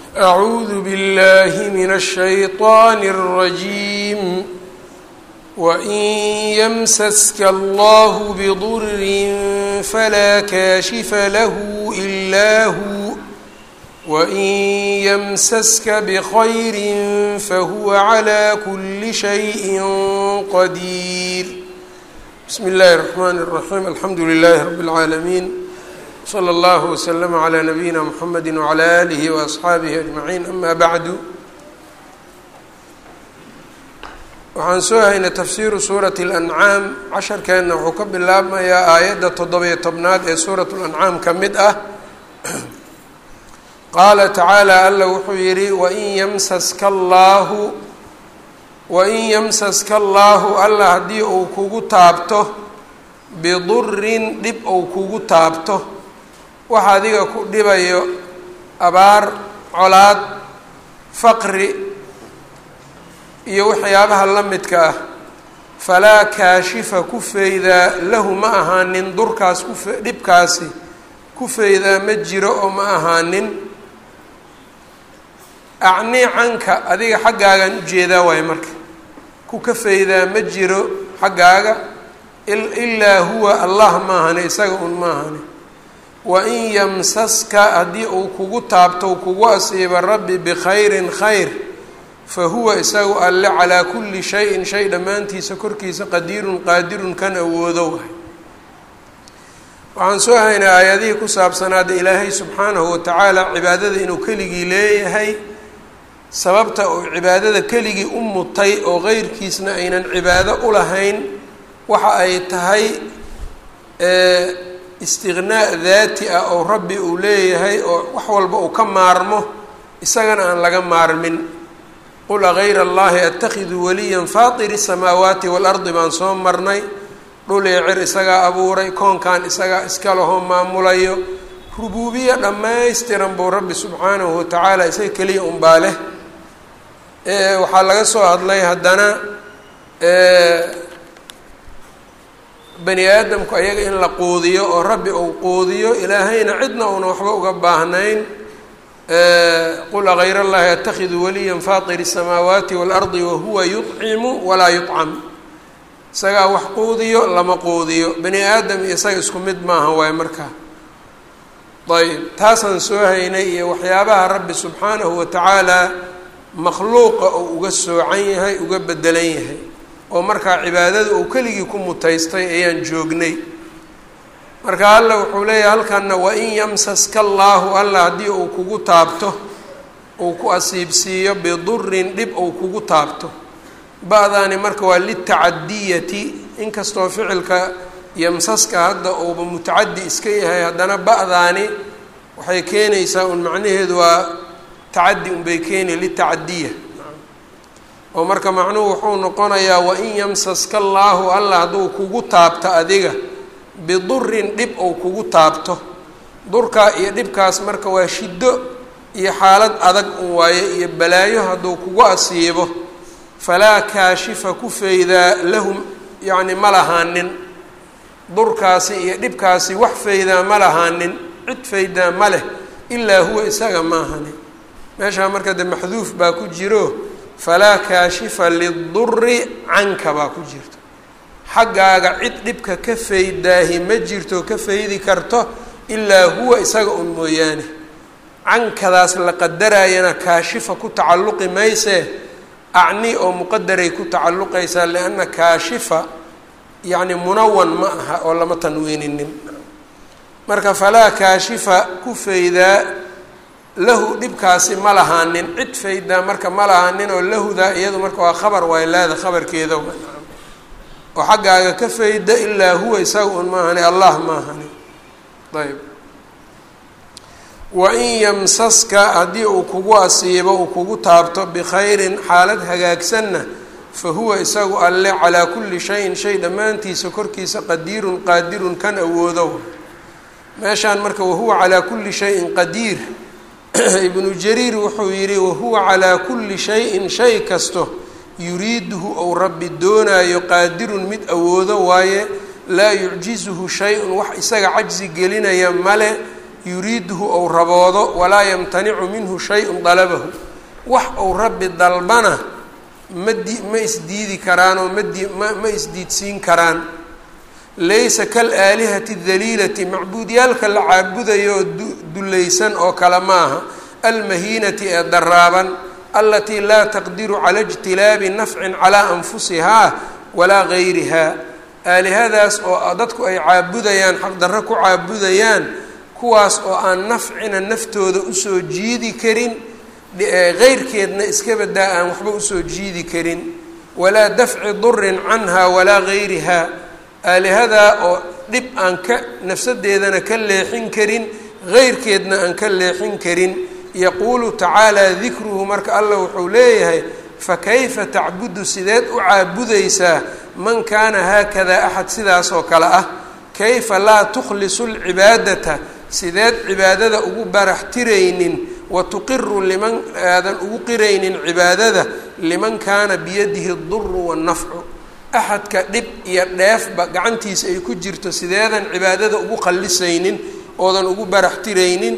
أعوذ بالله من الشيطان الرجيم وإن يمسسك الله بضر فلا كاشف له إلا هو وإن يمسسك بخير فهو على كل شيء قدير بسم الله الرحمن الرحيم الحمد لله رب العالمين slى اllه وsلم عlى نabiyina mحamedi وعlى آlih وأصxaabihi أجmaعiin ama bعdu waxaan soo haynay tafsiru suuraة الأncaam casharkeenna wuxuu ka bilaabmayaa aayadda toddobiyo tobnaad ee suuraة الأncaam ka mid ah qaala tacaalى alla wuxuu yihi wain ymsaska اllahu wain ymsaska اllahu alla haddii uu kugu taabto bidurin dhib ou kugu taabto waxa adiga ku dhibayo abaar colaad faqri iyo waxyaabaha la midka ah falaa kaashifa ku feydaa lahu ma ahaanin durkaas kufe dhibkaasi ku feydaa ma jiro oo ma ahaanin acnii canka adiga xaggaagaan ujeedaa waayo marka ku ka feydaa ma jiro xaggaaga ilaa huwa allah maahane isaga un maahane wain yamsaska haddii uu kugu taabto kugu asiiba rabbi bikhayrin khayr fa huwa isagu alle calaa kulli shayin shay dhammaantiisa korkiisa qadiirun qaadirun kan awoodo wahay waxaan soo haynay aayadihii ku saabsanaada ilaahay subxaanahu watacaala cibaadada inuu keligii leeyahay sababta uu cibaadada keligii u mutay oo qeyrkiisna aynan cibaado u lahayn waxa ay tahay istiqnaa daati ah oo rabbi uu leeyahay oo wax walba uu ka maarmo isagana aan laga maarmin qul agayra allahi atakhidu waliyan faatiri samaawaati waalardi baan soo marnay dhul iyo cir isagaa abuuray koonkan isagaa iska lahoo maamulayo rubuubiya dhammaystiran buu rabbi subxaanahu watacaala isaga keliya unbaa leh waxaa laga soo hadlay haddana bani aadamku ayaga in la quudiyo oo rabbi uu quudiyo ilaahayna cidna uuna waxba uga baahnayn qul agayra allahi atakhidu waliyan faatiri الsamaawaati waalardi wahuwa yuطcimu walaa yuطcam isagaa wax quudiyo lama quudiyo bani aadam iyo isaga isku mid maaha waayo markaa ayb taasaan soo haynay iyo waxyaabaha rabbi subxaanahu watacaala makhluuqa uu uga soocan yahay uga bedelan yahay oo markaa cibaadada uu keligii ku mutaystay ayaan joognay marka alla wuxuu leeyahay halkanna wain yamsaska allaahu alla haddii uu kugu taabto uu ku asiibsiiyo bidurin dhib uu kugu taabto ba-daani marka waa litacadiyati inkastoo ficilka yamsaska hadda uuba mutacadi iska yahay haddana ba-daani waxay keenaysaa un macnaheedu waa tacadi unbay keeni litacadiya oo marka macnuhu wuxuu noqonayaa wain yamsaska allaahu alla hadduu kugu taabto adiga bidurin dhib ou kugu taabto durkaa iyo dhibkaas marka waa shiddo iyo xaalad adag un waaye iyo balaayo hadduu kugu asiibo falaa kaashifa ku feydaa lahum yacni ma lahaanin durkaasi iyo dhibkaasi wax feydaa ma lahaanin cid feydaa ma leh ilaa huwa isaga maahani meeshaa marka de maxduuf baa ku jiro falaa kaashifa liduri canka baa ku jirto xaggaaga cid dhibka ka faydaahi ma jirto ka faydi karto ilaa huwa isaga un mooyaane cankadaas la qadarayana kaashifa ku tacalluqi maysee acni oo muqadaray ku tacalluqaysaa lianna kaashifa yacni munawan ma aha oo lama tanwiininin marka falaa kaashifa ku faydaa lahu dhibkaasi ma lahaanin cid faydaa marka ma lahaanin oo lahudaa iyadu marka waa khabar waay laada khabarkeeda oo xaggaaga ka fayda ilaa huwa isaga un maahani allah maahani ayb wain yamsaska haddii uu kugu asiibo uu kugu taabto bikhayrin xaalad hagaagsanna fa huwa isagu alle calaa kulli shayin shay dhammaantiisa korkiisa qadiirun qaadirun kan awoodo meeshaan marka wahuwa calaa kulli shayin qadiir ibnu jariir wuxuu yidhi wahuwa calaa kulli shayin shay kasto yuriiduhu ou rabbi doonaayo qaadirun mid awoodo waaye laa yucjizuhu shay-un wax isaga cajsi gelinaya male yuriiduhu ou raboodo walaa yamtanicu minhu shay-un dalabahu wax uu rabbi dalbana ma di ma isdiidi karaanoo madi ma ma isdiidsiin karaan laysa kal aalihati daliilati macbuudyaalka la caabudayoo dullaysan oo kale maaha almahiinati ee daraaban alatii laa taqdiru cala ijtilaabi nafcin calaa anfusihaa walaa gayriha aalihadaas oo dadku ay caabudayaan xaqdarro ku caabudayaan kuwaas oo aan nafcina naftooda usoo jiidi karin qeyrkeedna iska badaa aan waxba usoo jiidi karin walaa dafci durin canha walaa gayriha aalihadaa oo dhib aan ka nafsadeedana ka leexin karin qeyrkeedna aan ka leexin karin yaquulu tacaalaa dikruhu marka allah wuxuu leeyahay fakayfa tacbudu sideed u caabudaysaa man kaana haakadaa axad sidaas oo kale ah kayfa laa tukhlisu lcibaadata sideed cibaadada ugu barax tiraynin wa tuqiru liman aadan ugu qiraynin cibaadada liman kaana biyadihi duru wannafcu axadka dhib iyo dheefba gacantiisa ay ku jirto sideedan cibaadada ugu qallisaynin oodan ugu barax tiraynin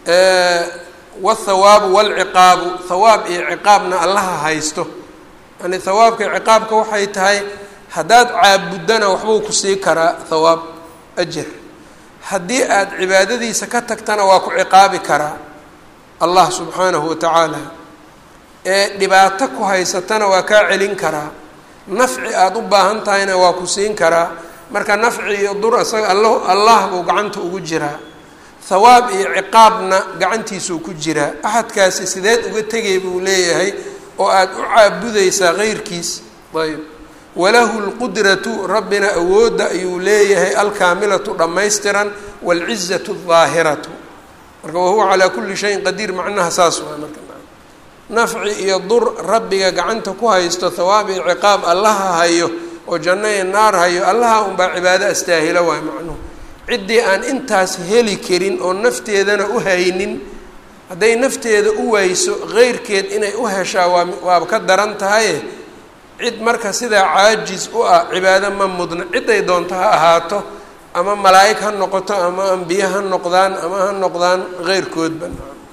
wاthawaabu wاlciqaabu hawaab iyo ciqaabna allaha haysto yani hawaabka iyo ciqaabka waxay tahay haddaad caabuddana waxbuu ku sii karaa hawaab ajar haddii aad cibaadadiisa ka tagtana waa ku ciqaabi karaa allah subxaanahu watacaala ee dhibaato ku haysatana waa kaa celin karaa nafci aada u baahan tahayna waa ku siin karaa marka nafci iyo dur isaga alla allah buu gacanta ugu jiraa hawaab iyo ciqaabna gacantiisuu ku jiraa axadkaasi sideed uga tegay buu leeyahay oo aada u caabudaysaa keyrkiis ayb walahu lqudratu rabbina awoodda ayuu leeyahay alkaamilatu dhammaystiran waalcizatu aldaahiratu marka wahuwa calaa kulli shayin qadiir macnaha saas waa marka nafci iyo dur rabbiga gacanta ku haysto hawaab iyo ciqaab allaha hayo oo janno iyo naar hayo allaha unbaa cibaado astaahila waay macnuhu ciddii aan intaas heli karin oo nafteedana u haynin hadday nafteeda u wayso keyrkeed inay u heshaa waa waaba ka daran tahaye cid marka sidaa caajis u ah cibaado ma mudna ciday doonto ha ahaato ama malaa'ig ha noqoto ama ambiye ha noqdaan ama ha noqdaan keyrkoodba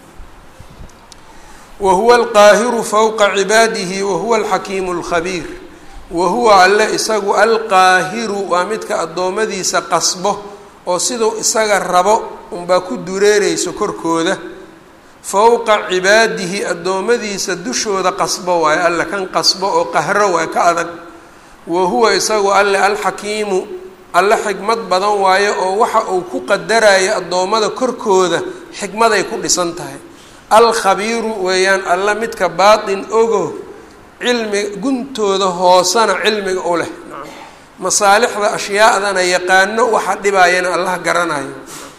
wa huwa alqaahiru fowqa cibaadihi wa huwa alxakiimu alkhabiir wa huwa alle isagu alqaahiru waa midka addoommadiisa qasbo oo siduu isaga rabo unbaa ku dureereyso korkooda fowqa cibaadihi addoommadiisa dushooda qasbo waayo alle kan qasbo oo qahro waay ka adag wa huwa isagu alle alxakiimu alle xikmad badan waayo oo waxa uu ku qadarayo addoommada korkooda xikmaday ku dhisan tahay alkhabiiru weeyaan alle midka baatin ogo cilmi guntooda hoosana cilmiga u leh masaalixda ashyaadana yaqaano waxa dhibaayana allah garanayo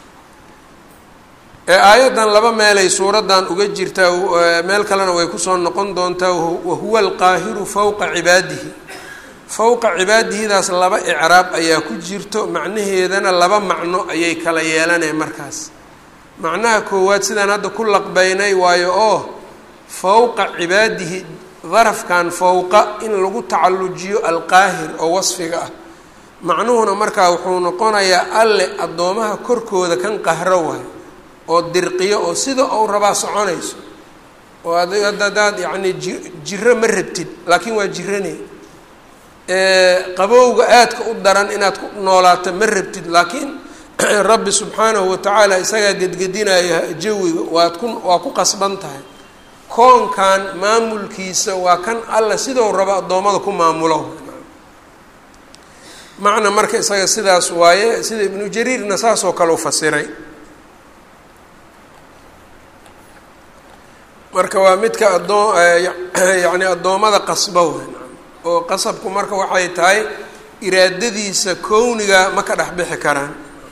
ee aayaddan laba meelay suuraddan uga jirtaa meel kalena way kusoo noqon doontaa wahuwa alqaahiru fowqa cibaadihi fowqa cibaadihidaas laba icraab ayaa ku jirto macnaheedana laba macno ayay kala yeelaneen markaas macnaha koowaad sidaan hadda ku laqbeynay waayo oo fowqa cibaadihi darafkan fowqa in lagu tacallujiyo alqaahir oo wasfiga ah macnuhuna markaa wuxuu noqonayaa alle addoomaha korkooda kan qahro waayo oo dirqiyo oo sida ou rabaa soconayso oo ad haddaad yacni ji jiro ma rabtid laakiin waa jirane qabowga aadka u daran inaad ku noolaato ma rabtid laakiin rabbi subxaanahu watacaala isagaa gedgedinaya jawiga waad ku waa ku qasban tahay koonkan maamulkiisa waa kan alla sidou rabo addoommada ku maamulo macna marka isaga sidaas waaye sida ibnu jariirna saasoo kale u fasiray marka waa midka addoo yacni addoommada qasba wey oo qasabku marka waxay tahay iraadadiisa kowniga ma ka dhex bixi karaan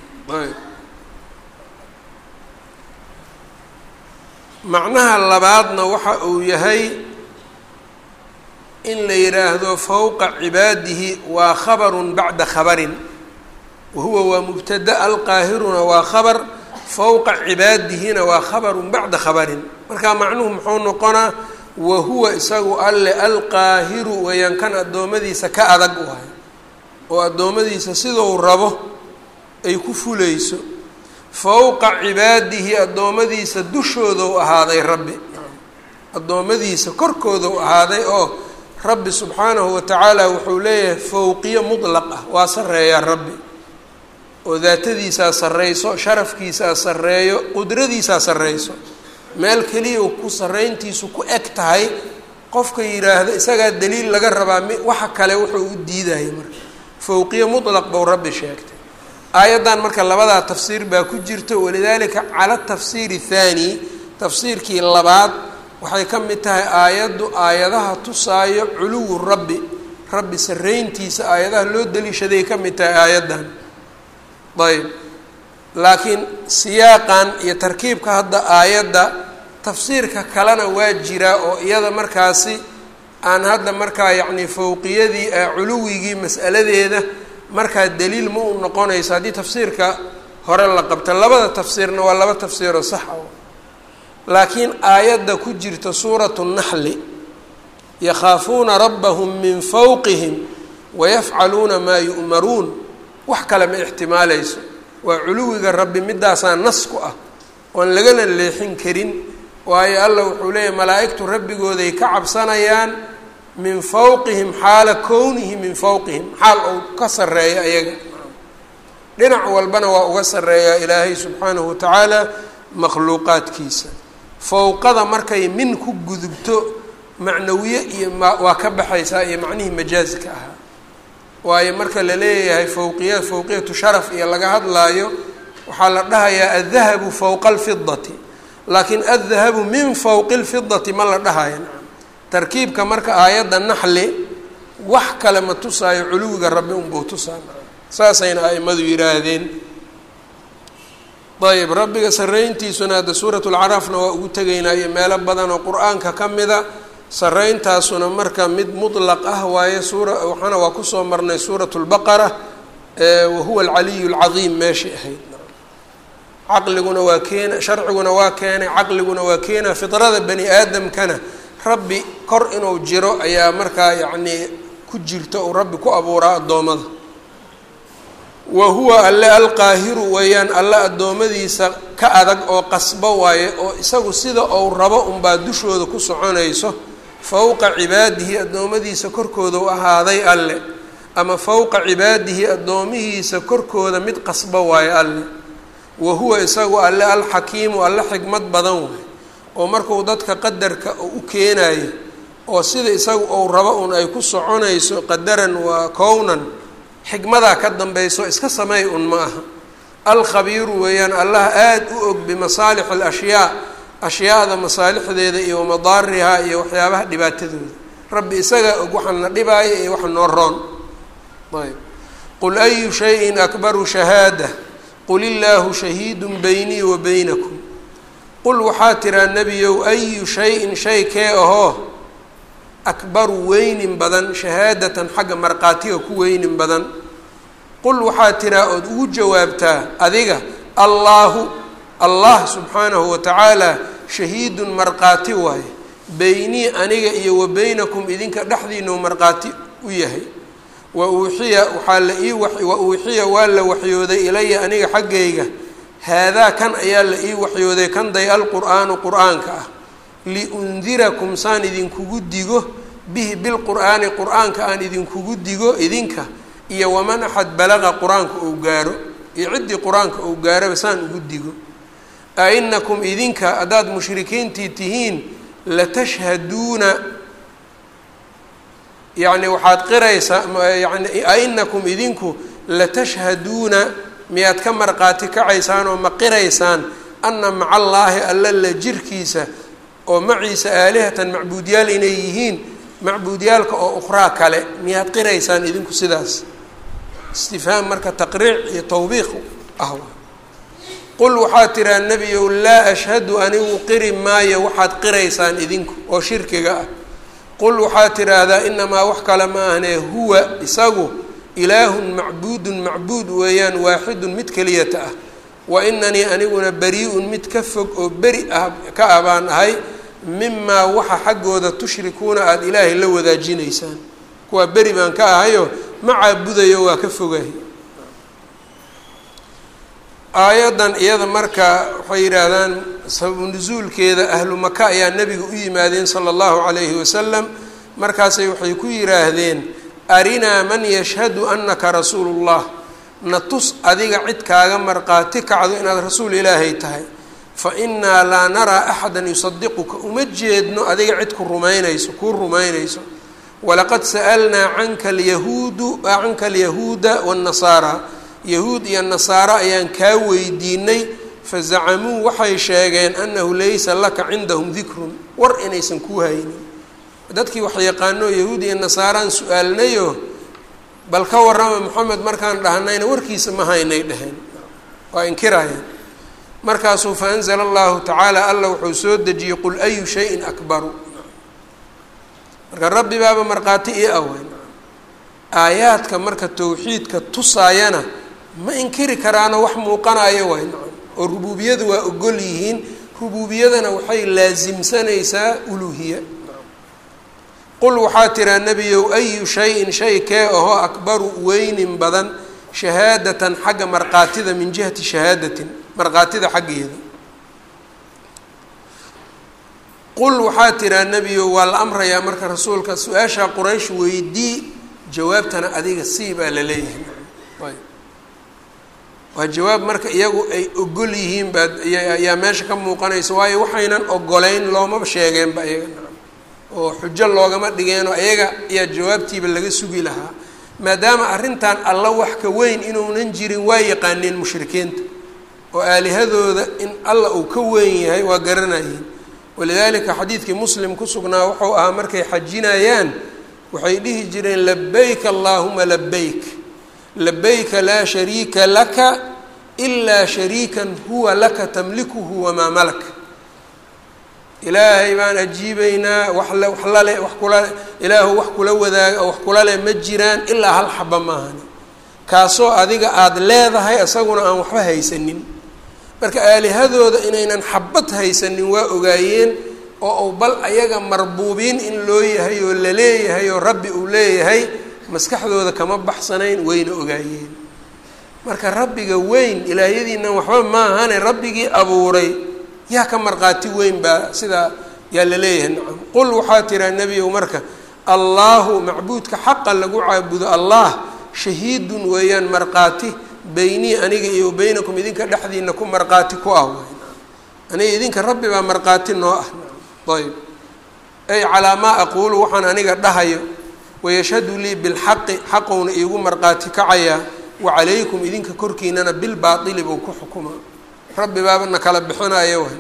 macnaha labaadna waxa uu yahay in la yidhaahdo fowqa cibaadihi waa khabarun bacda khabarin wahuwa waa mubtada alqaahiruna waa khabar fowqa cibaadihina waa khabarun bacda khabarin marka macnuhu muxuu noqonaa wahuwa isagu alle alqaahiru weeyaan kan addoommadiisa ka adag waay oo addoommadiisa sidou rabo ay ku fulayso fowqa cibaadihi addoommadiisa dushoodau ahaaday rabbi addoommadiisa korkoodau ahaaday oo rabbi subxaanahu watacaala wuxuu leeyahay fowqiyo mutlaq ah waa sarreeyaa rabbi oo daatadiisaa sarreyso sharafkiisaa sarreeyo qudradiisaa sarreyso meel keliya ku sarreyntiisu ku eg tahay qofka yidhaahda isagaa daliil laga rabaa mi waxa kale wuxuu u diidaya marka fowqiyo mutlaq bou rabbi sheegtay aayaddan marka labadaa tafsiir baa ku jirta walidaalika cala tafsiiri thaani tafsiirkii labaad waxay ka mid tahay aayaddu aayadaha tusaayo culuwu rabbi rabbi sarreyntiisa aayadaha loo daliishaday ka mid tahay aayaddan ayb laakiin siyaaqan iyo tarkiibka hadda aayadda tafsiirka kalena waa jiraa oo iyada markaasi aan hadda markaa yacni fowqiyadii culuwigii mas'aladeeda markaa daliil ma u noqonayso haddii tafsiirka hore la qabto labada tafsiirna waa laba tafsiiroo sax ah laakiin aayadda ku jirta suuratu naxli yakhaafuuna rabbahum min fowqihim wayafcaluuna maa yu'maruun wax kale ma ixtimaalayso waa culuwiga rabbi midaasaa nas ku ah oon lagana leexin karin waayo allah wuxuu leeyahy malaa'igtu rabbigooday ka cabsanayaan min fowqihim xaala kownihi min fowqihim xaal ou ka sarreeyo ayaga dhinac walbana waa uga sarreeyaa ilaahay subxaanahu watacaala makhluuqaadkiisa fowqada markay min ku gudubto macnawiye iyo ma waa ka baxaysaa iyo macnihii majaaska ahaa waayo marka la leeyahay fowqiya fowqiyatu sharaf iyo laga hadlaayo waxaa la dhahayaa addahabu fowqa alfidati laakiin addahabu min fowqi lfidati ma la dhahayo tarkiibka marka aayadda naxli wax kale ma tusaayo culuwiga rabbi unbuu tusaa saasayna aimadu yidhaahdeen ayb rabbiga sarreyntiisuna hadda suurat lcaraafna waa ugu tegaynaa iyo meelo badan oo qur-aanka ka mida sarreyntaasuna marka mid mutlaq ah waaye suura waxaana waa kusoo marnay suurat lbaqara wahuwa alcaliyu lcadiim meeshay ahayd caqliguna waa keena sharciguna waa keenay caqliguna waa keena fidrada bani aadamkana rabbi kor inuu jiro ayaa markaa yacnii ku jirta uu rabbi ku abuuraa addoommada wa huwa alle alqaahiru weeyaan alle addoommadiisa ka adag oo qasbo waaye oo isagu sida uu rabo unbaa dushooda ku soconayso fowqa cibaadihi addoommadiisa korkooda u ahaaday alle ama fowqa cibaadihi addoomihiisa korkooda mid qasbo waaye alle wa huwa isagu alle alxakiimu alle xikmad badan waaye oo markuu dadka qadarka u keenayo oo sida isagu uu rabo un ay ku soconayso qadaran waa kownan xikmadaa ka dambayso iska sameey un ma aha alkhabiiru weeyaan allah aada u og bimasaalix alashyaa ashyaada masaalixdeeda iyo wamadaarihaa iyo waxyaabaha dhibaatadooda rabbi isagaa og waxaa na dhibaaya iyo waxa noo roon ayb qul ayu shayin akbaru shahaada qul illaahu shahiidun beynii wa beynakum qul waxaa tiraa nebiyow ayu shay-in shay kee ahoo akbaru weynin badan shahaadatan xagga markhaatiga ku weynin badan qul waxaa tiraa ood ugu jawaabtaa adiga allaahu allah subxaanahu wa tacaala shahiidun markhaati waaye beynii aniga iyo wa beynakum idinka dhexdiinau markhaati u yahay wa uuxiya waxaa la ii wa uuxiya waa la waxyooday ilaya aniga xaggayga haadaa kan ayaa la ii waxyooday kan day alqur'aanu qur-aanka ah liundirakum saan idinkugu digo bihi bilqur'aani qur-aanka aan idinkugu digo idinka iyo waman axad balaqa qur-aanka ou gaaro iyo ciddii qur-aanka ou gaaraba saan ugu digo a inakum idinka haddaad mushrikiintii tihiin latashhaduuna yacni waxaad qiraysaa yani a inakum idinku latashhaduuna miyaad ka markhaati kacaysaan oo ma qiraysaan ana maca allaahi alla la jirkiisa oo maciisa aalihatan macbuudyaal inay yihiin macbuudyaalka oo ukhraa kale miyaad qiraysaan idinku sidaas istifhaam marka taqriic iyo tawbiiq ah qul waxaad tiraa nebiyow laa ashhadu anigu qiri maayo waxaad qiraysaan idinku oo shirkiga ah qul waxaad tiraahdaa inamaa wax kale ma ahnee huwa isagu ilaahun macbuudun macbuud weeyaan waaxidun mid keliyata ah wa inanii aniguna bari-un mid ka fog oo beri ah ka ah baan ahay mimaa waxa xaggooda tushrikuuna aada ilaahay la wadaajinaysaan kuwaa beri baan ka ahayo ma caabudayo waa ka fogahay aayaddan iyada marka waxay yidhaahdaan sababu nusuulkeeda ahlu maka ayaa nebiga u yimaadeen sala allahu calayhi wasalam markaasay waxay ku yidhaahdeen arinaa man yashhadu anaka rasuulu llah na tus adiga cid kaaga marqaati kacdo inaad rasuul ilaahay tahay fa innaa laa naraa axadan yusadiquka uma jeedno adiga cid ku rumaynayso kuu rumaynayso walaqad sa'alnaa canka alyahuudu canka alyahuuda waannasaara yahuud iyo nasaaro ayaan kaa weydiinay fazacamuu waxay sheegeen annahu laysa laka cindahum dikrun war inaysan kuu haynin dadkii wax yaqaano yahuud iyo nasaaraan su-aalnayo bal ka warrama moxamed markaan dhahnayna warkiisa ma haynay dheheen waa inkirayaan markaasuu fa anzala allahu tacaala alla wuxuu soo dejiyey qul ayu shayin akbaru marka rabbi baaba markhaati ii aweyn aayaadka marka tawxiidka tusaayana ma inkiri karaano wax muuqanayo way oo rubuubiyadu waa ogol yihiin rubuubiyadana waxay laasimsanaysaa uluuhiya qul waxaa tiraa nebiyow ayu shayin shay kee ahoo akbaru weynin badan shahaadatan xagga markhaatida min jihati shahaadatin markhaatida xaggeeda qul waxaa tiraa nebiyow waa la amrayaa marka rasuulka su-aashaa quraysh weydii jawaabtana adiga sii baa la leeyahay ayb waa jawaab marka iyagu ay ogol yihiin baa ayaa meesha ka muuqanaysa waayo waxaynan ogolayn loomaba sheegeenba iyaga oo xujo loogama dhigeenoo iyaga ayaa jawaabtiiba laga sugi lahaa maadaama arrintan alla wax ka weyn inuunan jirin waa yaqaaneen mushrikiinta oo aalihadooda in alla uu ka weyn yahay waa garanayeen walidaalika xadiidkii muslim ku sugnaa wuxuu ahaa markay xajinayaan waxay dhihi jireen labayk allaahuma labayk labayka laa shariika laka ilaa shariikan huwa laka tamlikuhu wamaa malak ilaahay baan ajiibeynaa wax le wax lale wax kula ilaahu wax kula wadaaga oo wax kula leh ma jiraan ilaa hal xaba maahani kaasoo adiga aada leedahay isaguna aan waxba haysanin marka aalihadooda inaynan xabad haysanin waa ogaayeen oo u bal ayaga marbuubiin in loo yahay oo la leeyahay oo rabbi uu leeyahay maskaxdooda kama baxsanayn wayna ogaayeen marka rabbiga weyn ilaahyadiinan waxba maahane rabbigii abuuray yaa ka markhaati weyn baa sidaa yaa la leeyahay nacam qul waxaa tiraa nebiyow marka allaahu macbuudka xaqa lagu caabudo allah shahiidun weeyaan markhaati beynii aniga iyo beynakum idinka dhexdiina ku markhaati ku ah wey aniga idinka rabbi baa markhaati noo ah ayb ay calaa maa aquulu waxaan aniga dhahayo wayashhadu lii bilxaqi xaqowna iigu markhaati kacayaa wacalaykum idinka korkiinana bilbaaili buu ku xukumaa rabbi baaba na kala bixinayo way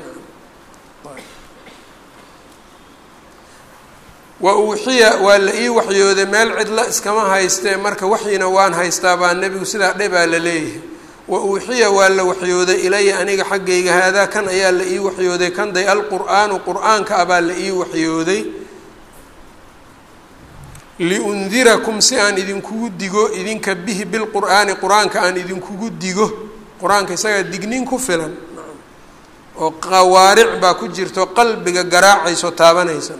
wa uuxiya waa la ii waxyooday meel cidla iskama haystee marka waxyina waan haystaa baa nebigu sidaa dhe baa la leeyahay wa uuxiya waa la waxyooday ilaya aniga xaggayga haadaa kan ayaa la ii waxyooday kanday alqur'aanu qur-aanka ah baa la ii waxyooday liundirakum si aan idinkugu digo idinka bihi bilqur'aani qur-aanka aan idinkugu digo qur-aanka isagaa dignin ku filan oo qawaaric baa ku jirto qalbiga garaacayso taabanaysa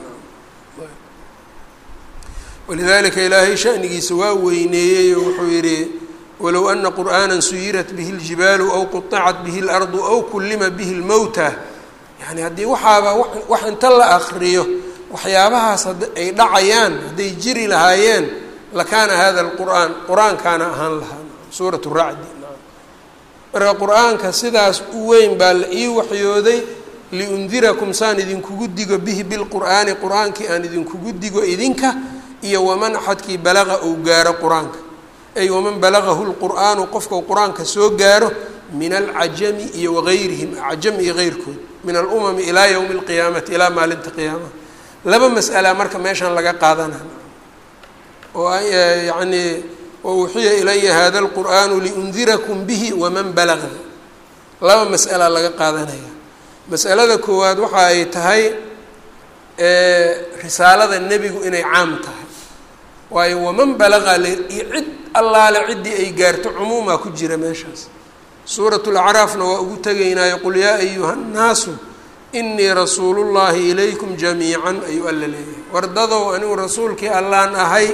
walidalika ilaahay shanigiisa waa weyneeyey oo wuxuu yidhi walow ana qur'aana suyirat bihi اljibaalu aw quطicat bihi اlardu aw kullima bihi اlmowta yani haddii waxaaba wax inta la akriyo waxyaabahaas ay dhacayaan hadday jiri lahaayeen lakaana hada اlqur'aan qur-aankaana ahaan lahaa suurat racdi marka qur-aanka sidaas u weyn baa la ii waxyooday liundirakum saan idinkugu digo bihi bilqur'aani qur-aankii aan idinkugu digo idinka iyo waman axadkii balaqa uu gaaro qur-aanka ay waman balagahu lqur'aanu qofkau qur-aanka soo gaaro min alcajami iyo wagayrihim acjam iyo keyrkood min alumami ilaa yowmi alqiyaamati ilaa maalinta qiyaamaha laba mas'ala marka meeshaan laga qaadana oo yacnii wauxiya ilaya hada lqur'aanu liundirakum bihi waman balaga laba mas'ala laga qaadanaya mas'alada koowaad waxa ay tahay risaalada nebigu inay caam tahay waayo waman balaqa le iyo cid allaale ciddii ay gaarto cumuumaa ku jira meeshaas suurat lacraafna waa ugu tegaynaayo qul yaa ayuha nnaasu inii rasuulullaahi ilaykum jamiican ayuu alla leeyahay wardadow anigu rasuulkii allaan ahay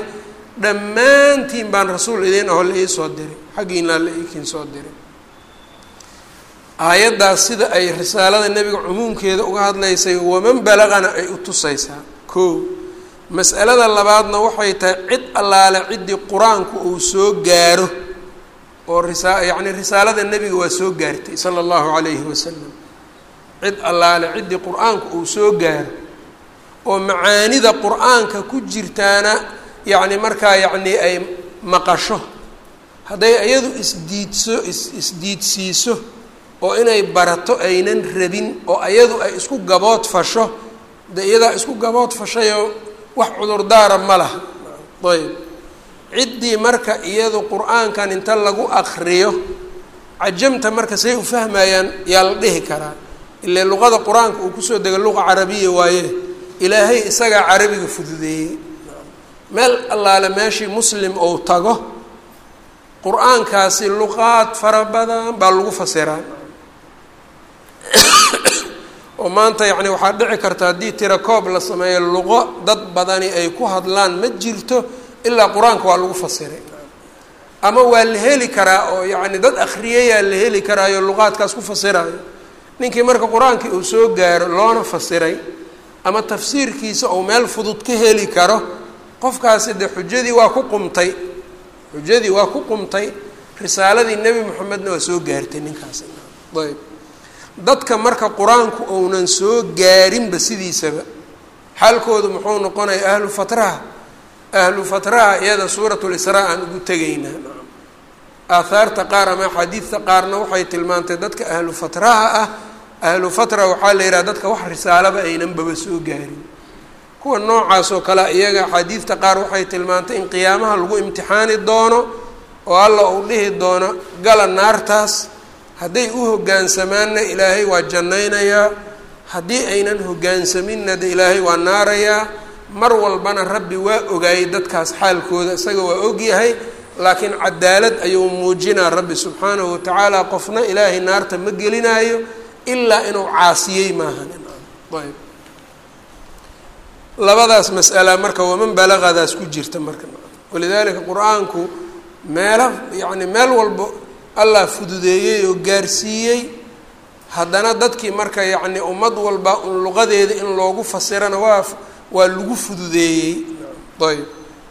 dhammaantiin baan rasuul idiin aho la ii soo diray xaggiinaa la iikiin soo diray aayaddaas sida ay risaalada nebiga cumuumkeeda uga hadlaysay waman balaqana ay u tusaysaa koo mas'alada labaadna waxay tahay cid allaale ciddii qur-aanku uu soo gaaro oo risaa yacni risaalada nebiga waa soo gaartay sala allahu calayhi wasalam cid allaale ciddii qur-aanku uu soo gaaro oo macaanida qur-aanka ku jirtaana yacni markaa yacni ay maqasho hadday iyadu isdiidso is isdiidsiiso oo inay barato aynan rabin oo ayadu ay isku gabood fasho de iyadaa isku gabood fashayoo wax cudurdaara ma laha ayb ciddii marka iyadu qur-aankan inta lagu akriyo cajamta marka say u fahmayaan yaa la dhihi karaa ile luqada qur-aanka uu kusoo dega luqa carabiya waaye ilaahay isagaa carabiga fududeeyey meel allaale meeshii muslim ou tago qur-aankaasi luqaad fara badan baa lagu fasiraa oo maanta yacni waxaa dhici karta haddii tira koob la sameeyo luqo dad badani ay ku hadlaan ma jirto ilaa qur-aanka waa lagu fasiray ama waa la heli karaa oo yacni dad akhriyayaa la heli karaayo luqaadkaas ku fasiraayo ninkii marka qur-aankii uu soo gaaro loona fasiray ama tafsiirkiisa uu meel fudud ka heli karo qofkaasi de xujadii waa ku qumtay xujadii waa ku qumtay risaaladii nebi moxamedna waa soo gaartay ninkaasi ayb dadka marka qur-aanku ounan soo gaarinba sidiisaba xaalkoodu muxuu noqonaya ahlu fatraha ahlu fatraha iyada suurat lisraa aan ugu tegaynaa aathaarta qaar ama axaadiidta qaarna waxay tilmaantay dadka ahlu fatraha ah ahlu fatra waxaa la yidhaha dadka wax risaalaba aynanbaba soo gaarin kuwa noocaas oo kale iyaga axaadiidta qaar waxay tilmaantay in qiyaamaha lagu imtixaani doono oo alla uu dhihi doono gala naartaas hadday u hoggaansamaanna ilaahay waa jannaynayaa haddii aynan hoggaansaminna de ilaahay waa naarayaa mar walbana rabbi waa ogaayey dadkaas xaalkooda isaga waa ogyahay laakiin cadaalad ayuu muujinaa rabbi subxaanahu watacaala qofna ilaahay naarta ma gelinaayo ilaa inuu caasiyey maahan ayb labadaas mas'ala marka waman balaqadaas ku jirta marka walidaalika qur-aanku meela yacni meel walba allah fududeeyey oo gaarsiiyey haddana dadkii marka yacni ummad walba un luqadeeda in loogu fasirana waa waa lagu fududeeyey ayb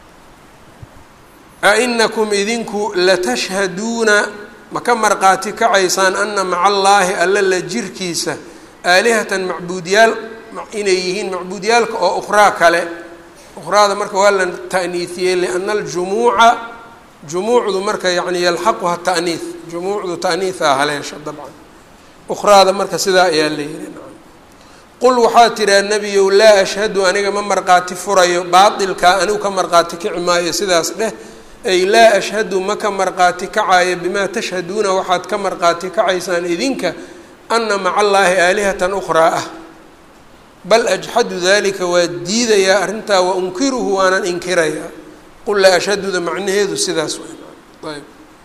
ainakum idinku latashhaduuna ma ka marqaati kacaysaan ana maca allaahi alla la jirkiisa aalihatan macbuudyaal inay yihiin macbuudyaalka oo ukhraa kale ukhraada marka waa la ta'niisiyey liana aljumuuca jumuucdu marka yani yalxaquha ta'niis jumuucdu ta'niisaa haleesha dabcan ukhraada marka sidaa ayaa la yihi qul waxaa tiraa nebiyow laa ashhadu aniga ma marqaati furayo baatilkaa anigu ka marqaati kici maayo sidaas dheh ay laa ashhadu ma ka marqaati kacayo bimaa tashhaduuna waxaad ka marqaati kacaysaan idinka ana maca allaahi aalihatan ukhraa ah bal ajxadu dalika waa diidayaa arrintaa wa unkiruhu waanan inkirayaa qul laa ashhaduda macnaheedu sidaas ayb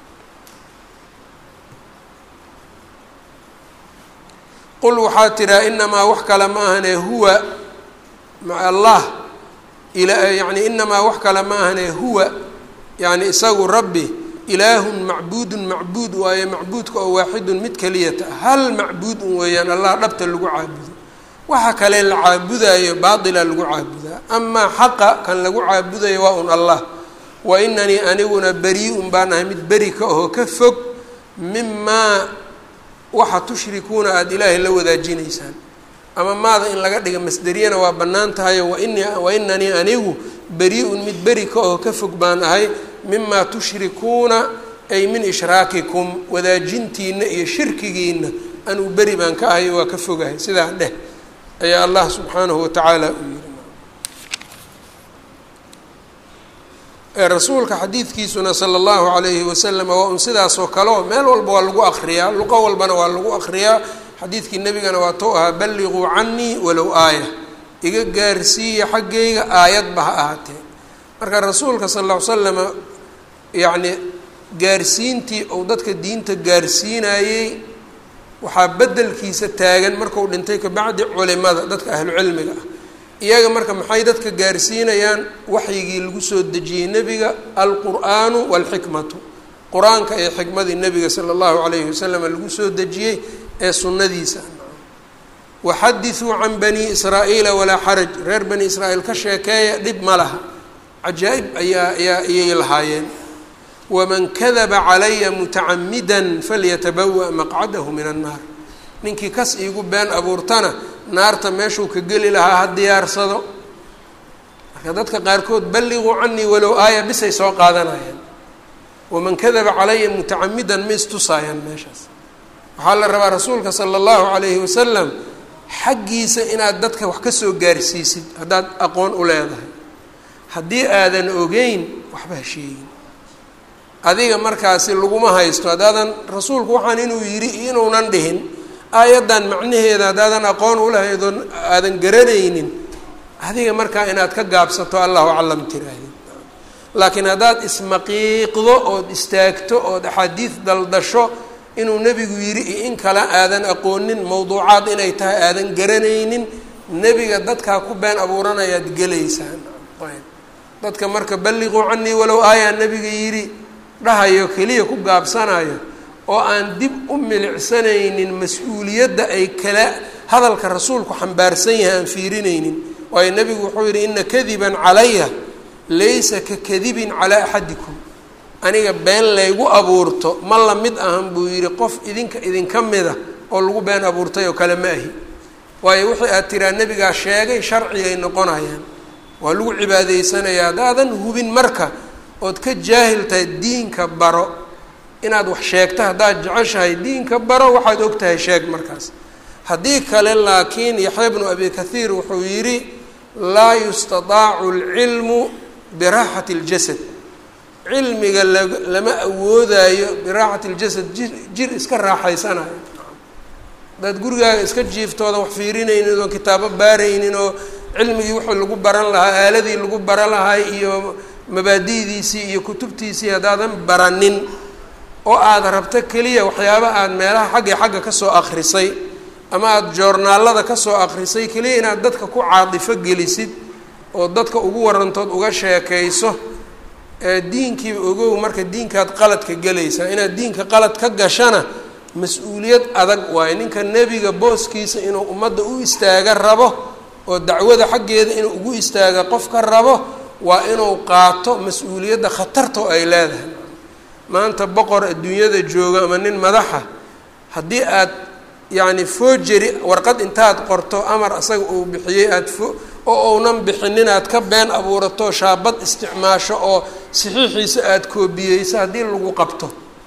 qul waxaa tiraa inamaa wax kale ma ahane huwa maca allah yani inamaa wax kale ma ahane huwa yani isagu rabbi ilaahun macbuudun macbuud waaye macbuudka oo waaxidun mid keliyata hal macbuud un weeyaan allah dhabta lagu caabudo waxa kale la caabudayo baatila lagu caabudaa amaa xaqa kan lagu caabudayo waa un allah wa inanii aniguna beri-un baan ahay mid beri ka ahoo ka fog mimaa waxa tushrikuuna aada ilaahay la wadaajinaysaan ama maada in laga dhiga masderiyana waa bannaan tahayo waini wa inanii anigu beri-un mid beri ka oo ka fog baan ahay mimaa tushrikuuna ay min ishraakikum wadaajintiina iyo shirkigiina anuu beri baan ka ahay waa ka fogahay sidaa dheh ayaa allah subxaanahu watacaala uu yihi rasuulka xadiidkiisuna sala allahu calayhi wasalam waa un sidaasoo kaleo meel walba waa lagu akriyaa luqo walbana waa lagu akriyaa xadiidkii nebigana waa tou ahaa balliquu canii walow aaya iga gaarsiiya xaggayga aayadba ha ahaatee marka rasuulka sal alla ly slama yacni gaarsiintii uu dadka diinta gaarsiinayey waxaa beddelkiisa taagan marku dhintay kabacdi culimada dadka ahlucilmiga ah iyaga marka maxay dadka gaarsiinayaan waxyigii lagu soo dejiyey nebiga alqur'aanu waalxikmatu qur-aanka iyo xikmadii nebiga sala allahu calayhi wasalam lagu soo dejiyey ee sunnadiisa waxadithuu can bani israa'iila walaa xaraj reer bani israa'iil ka sheekeeya dhib ma laha cajaa'ib ayaa ayaa ayay lahaayeen waman kadaba calaya mutacamidan falyatabawa maqcadahu min annaar ninkii kas iigu been abuurtana naarta meeshuu ka geli lahaa ha diyaarsado marka dadka qaarkood balliquu canii walow aaya bisay soo qaadanayaan waman kadaba calaya mutacamidan ma istusaayaan meeshaas waxaa la rabaa rasuulka sala allahu calayhi wasalam xaggiisa inaad dadka wax ka soo gaarsiisid haddaad aqoon u leedahay haddii aadan ogeyn waxba ha sheegin adiga markaasi laguma haysto haddaadan rasuulku waxaan inuu yidhi inuunan dhihin aayaddan macnaheeda haddaadan aqoon ulahayd oo aadan garanaynin adiga markaa inaad ka gaabsato allahu aclam tiraahdi laakiin haddaad ismaqiiqdo ood istaagto ood axaadiid daldasho inuu nebigu yidhi iyo in kale aadan aqoonin mawduucaad inay tahay aadan garanaynin nebiga dadkaa ku been abuuranayaad gelaysaan ayb dadka marka balliquu canii walow aayaa nebiga yidhi dhahayo keliya ku gaabsanayo oo aan dib u milicsanaynin mas-uuliyadda ay kala hadalka rasuulku xambaarsan yahay aan fiirinaynin waayo nebigu wuxuu yidhi ina kadiban calaya laysa ka kadibin calaa axadikum aniga been laygu abuurto ma la mid ahan buu yidhi qof idinka idinka mida oo lagu been abuurtay oo kale ma ahi waayo wixii aad tiraa nebigaa sheegay sharcigay noqonayaan waa lagu cibaadaysanayaa haddaadan hubin marka ood ka jaahil tahay diinka baro inaad wax sheegto haddaad jeceshahay diinka baro waxaad og tahay sheeg markaas haddii kale laakiin yaxya bnu abi kathiir wuxuu yidhi laa yustataacu alcilmu biraaxati اljasad cilmiga la lama awoodaayo biraaxati اljasad jir jir iska raaxaysanayo haddaad gurigaaga iska jiiftooda wax fiirinaynin oo kitaabo baaraynin oo cilmigii wuxuu lagu baran lahaa aaladii lagu baran lahaa iyo mabaadi'diisii iyo kutubtiisii haddaadan baranin oo aada rabto keliya waxyaaba aad meelaha xagga xagga kasoo akrisay ama aada joornaalada kasoo akrisay keliya inaad dadka ku caadifo gelisid oo dadka ugu warantood uga sheekayso diinkiiba ogow marka diinkaad qaladka gelaysaa inaad diinka qalad ka gashana mas-uuliyad adag waayo ninka nebiga booskiisa inuu ummadda u istaaga rabo oo dacwada xaggeeda inuu ugu istaaga qof ka rabo waa inuu qaato mas-uuliyadda khatartoo ay leedahay maanta boqor adduunyada jooga ama nin madaxa haddii aad yacni foojeri warqad intaad qorto amar asaga uu bixiyey aad fo oo uunan bixinin aad ka been abuurato shaabad isticmaasho oo saxiixiisa aada koobiyeyso haddii lagu qabto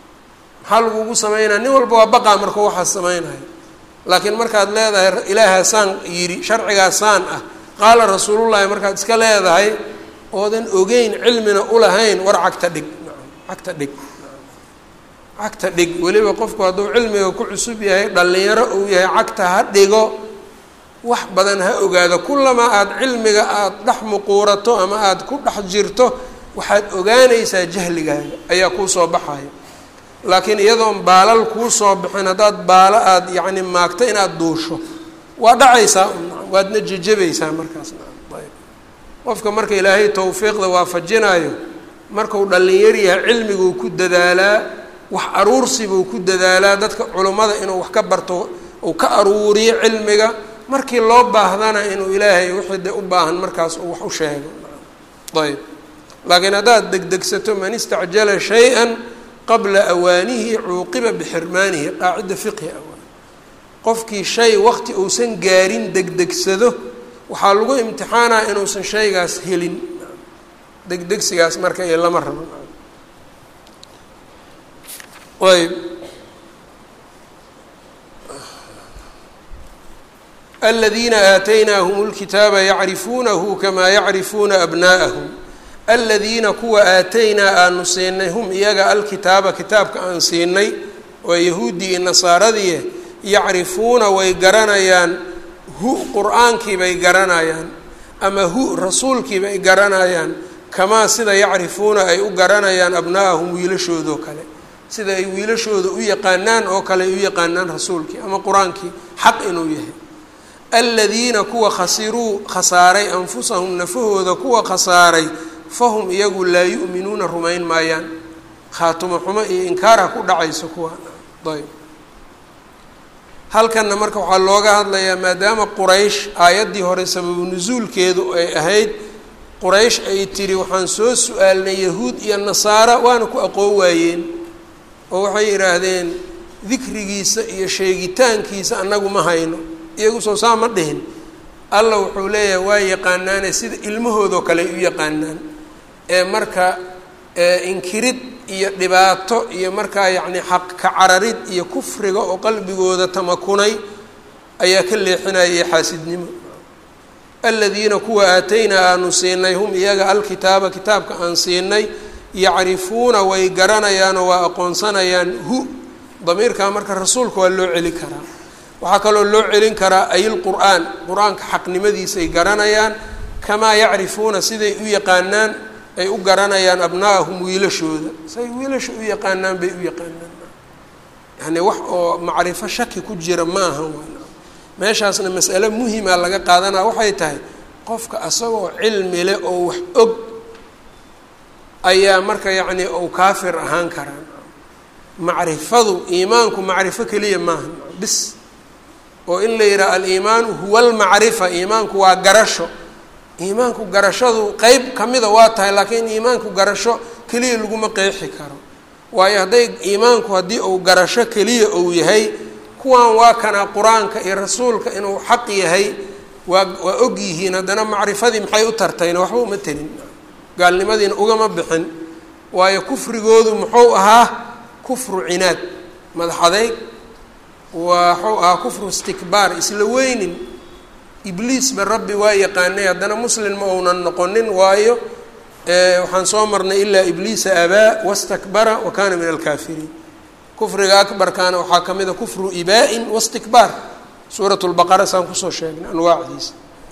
maxaa lagugu sameynaya nin walba waa baqaa markuu waxaas sameynaya laakiin markaad leedahay ilaahaasaan yidhi sharcigaasaan ah qaala rasuulullahi markaad iska leedahay oodan ogeyn cilmina ulahayn war cagta dhig cagta dhig cagta dhig weliba qofku hadduu cilmiga ku cusub yahay dhallinyaro uu yahay cagta ha dhigo wax badan ha ogaado kullamaa aada cilmiga aada dhex muquurato ama aada ku dhex jirto waxaad ogaanaysaa jahligaaga ayaa kuu soo baxaya laakiin iyadoon baalal kuu soo bixin haddaad baalo aada yacni maagto inaad duusho waa dhacaysaa waadna jejebaysaa markaas ayb qofka marka ilaahay tawfiiqda waafajinayo markuu dhallinyar yahay cilmiguu ku dadaalaa wax aruursibuu ku dadaalaa dadka culummada inuu wax ka barto uu ka aruuriyo cilmiga markii loo baahdana inuu ilaahay wixii de u baahan markaas uu wax u sheego ayb laakiin haddaad degdegsato man istacjala shay-an qabla awaanihi cuuqiba bixirmaanihi qaacida fiqhi awaan qofkii shay waqti uusan gaarin degdegsado waxaa lagu imtixaanaa inuusan shaygaas helin degdegsigaas marka iyo lama rabo ayb aladiina aataynaahum lkitaaba yacrifuunahu kamaa yacrifuuna abnaa'ahum aladiina kuwa aataynaa aanu siinay hum iyaga alkitaaba kitaabka aan siinay waa yahuuddii iyo nasaaradii yacrifuuna way garanayaan hu qur-aankii bay garanayaan ama hu rasuulkii bay garanayaan kamaa sida yacrifuuna ay u garanayaan abnaa'ahum wiilashoodoo kale sida ay wiilashooda u yaqaanaan oo kale ay u yaqaanaan rasuulkii ama qur-aankii xaq inuu yahay aladiina kuwa khasiruu khasaaray anfusahum nafahooda kuwa khasaaray fahum iyagu laa yu'minuuna rumayn maayaan khaatumo xumo iyo inkaarha ku dhacayso kuwa ayb halkanna marka waxaa looga hadlayaa maadaama quraysh aayaddii hore sababu nusuulkeedu ay ahayd quraysh ay tiri waxaan soo su-aalnay yahuud iyo nasaara waana ku aqoon waayeen oo waxay yidhaahdeen dikrigiisa iyo sheegitaankiisa annagu ma hayno iyagu soo saa ma dhihin allah wuxuu leeyahay waa yaqaanaane sida ilmahoodoo kale ay u yaqaanaan ee marka inkirid iyo dhibaato iyo markaa yacni xaq ka cararid iyo kufriga oo qalbigooda tamakunay ayaa ka leexinaya iyo xaasidnimo aladiina kuwa aataynaa aanu siinay hum iyaga alkitaaba kitaabka aan siinay yacrifuuna way garanayaanoo waa aqoonsanayaan hu damiirkaa marka rasuulka waa loo celin karaa waxaa kaloo loo celin karaa ayilqur'aan qur-aanka xaqnimadiisay garanayaan kamaa yacrifuuna siday u yaqaanaan ay u garanayaan abna'ahum wiilashooda say wiilasha u yaqaanaan bay u yaqaanaan yani wax oo macrifo shaki ku jira ma aha meeshaasna mas'ale muhima laga qaadanaa waxay tahay qofka asagoo cilmi leh oo wax og ayaa marka yacni ou kaafir ahaan karaa macrifadu iimaanku macrifo keliya maaha bis oo in la yidhaha aliimaanu huwa almacrifa iimaanku waa garasho iimaanku garashadu qeyb kamida waa tahay laakiin iimaanku garasho keliya laguma qeexi karo waayo hadday iimaanku haddii uu garasho keliya uu yahay kuwan waa kana qur-aanka iyo rasuulka inuu xaq yahay waa waa og yihiin haddana macrifadii maxay u tartayna waxba uma telin gaalnimadiina ugama bixin waayo kufrigoodu muxuu ahaa kufru cinaad madax adeyg waxuu ahaa kufru istikbaar isla weynin ibliisba rabbi waa yaqaanay haddana muslim ma uunan noqonin waayo waxaan soo marnay ilaa ibliisa abaa wastakbara wa kaana min alkaafiriin kufriga akbarkaana waxaa ka mid a kufru ibaa-in wastikbaar suurat lbaqara saan kusoo sheegnay anwaacdiisa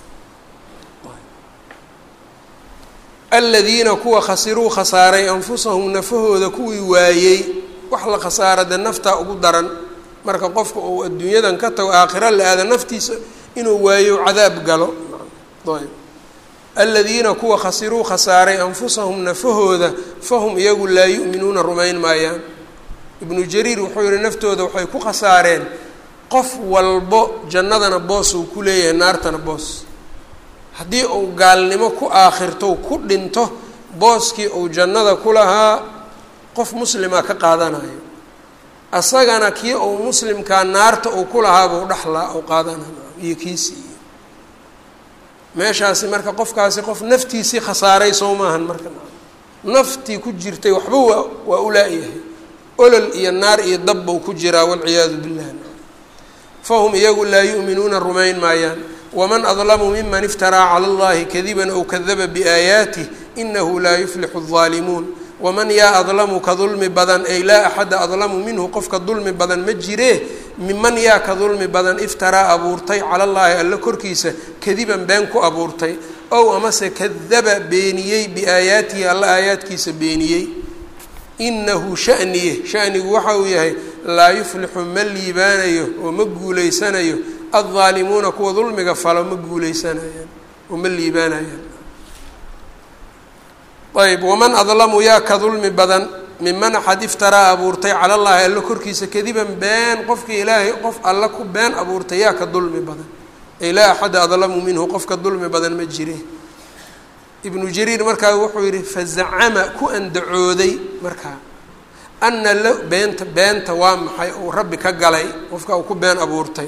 aladiina kuwa khasiruu khasaaray anfusahum nafahooda kuwii waayey wax la khasaara dee naftaa ugu daran marka qofka uu adduunyadan ka tago aakhira la aada naftiisa inuu waayo cadaab galo ayb aladiina kuwa khasiruu khasaaray anfusahum nafahooda fahum iyagu laa yu'minuuna rumayn maayaan ibnu jariir wuxuu yihi naftooda waxay ku khasaareen qof walbo jannadana boos uu ku leeyahay naartana boos haddii uu gaalnimo ku aakhirto ku dhinto booskii uu jannada ku lahaa qof muslima ka qaadanayo asagana kii uu muslimkaa naarta uu ku lahaabuu dhexlaa u qaadanayo iyo kiisii iyo meeshaasi marka qofkaasi qof naftiisii khasaaray soo maahan marka naftii ku jirtay waxba waa waa ulaa-yahay olol iyo naar iyo dabbau ku jiraa walciyaadu billah fahum iyagu laa yu'minuuna rumayn maayaan waman adlamu miman iftaraa cala allahi kadiban ow kadaba biaayaatih inahu laa yuflixu الظaalimuun waman yaa adlamu ka dulmi badan ay laa axada adlamu minhu qofka dulmi badan ma jiree miman yaa ka dulmi badan iftaraa abuurtay cala llaahi alla korkiisa kadiban been ku abuurtay ow amase kadaba beeniyey biaayaatihi alla aayaadkiisa beeniyey inahu shaniye shanigu waxa uu yahay laa yuflixu ma liibaanayo oo ma guuleysanayo addaalimuuna kuwa dulmiga falo ma guuleysanayaan oo ma liibaanayaan ayb waman adlamu yaa ka dulmi badan miman axad iftaraa abuurtay cala llaahi alla korkiisa kadiban been qofkii ilaahay qof alla ku been abuurtay yaa ka dulmi badan ay laa axada adlamu minhu qofka dulmi badan ma jire ibnu jariir markaa wuxuu yihi fazacama ku andacooday markaa ana la beenta beenta waa maxay uu rabbi ka galay qofka uu ku been abuurtay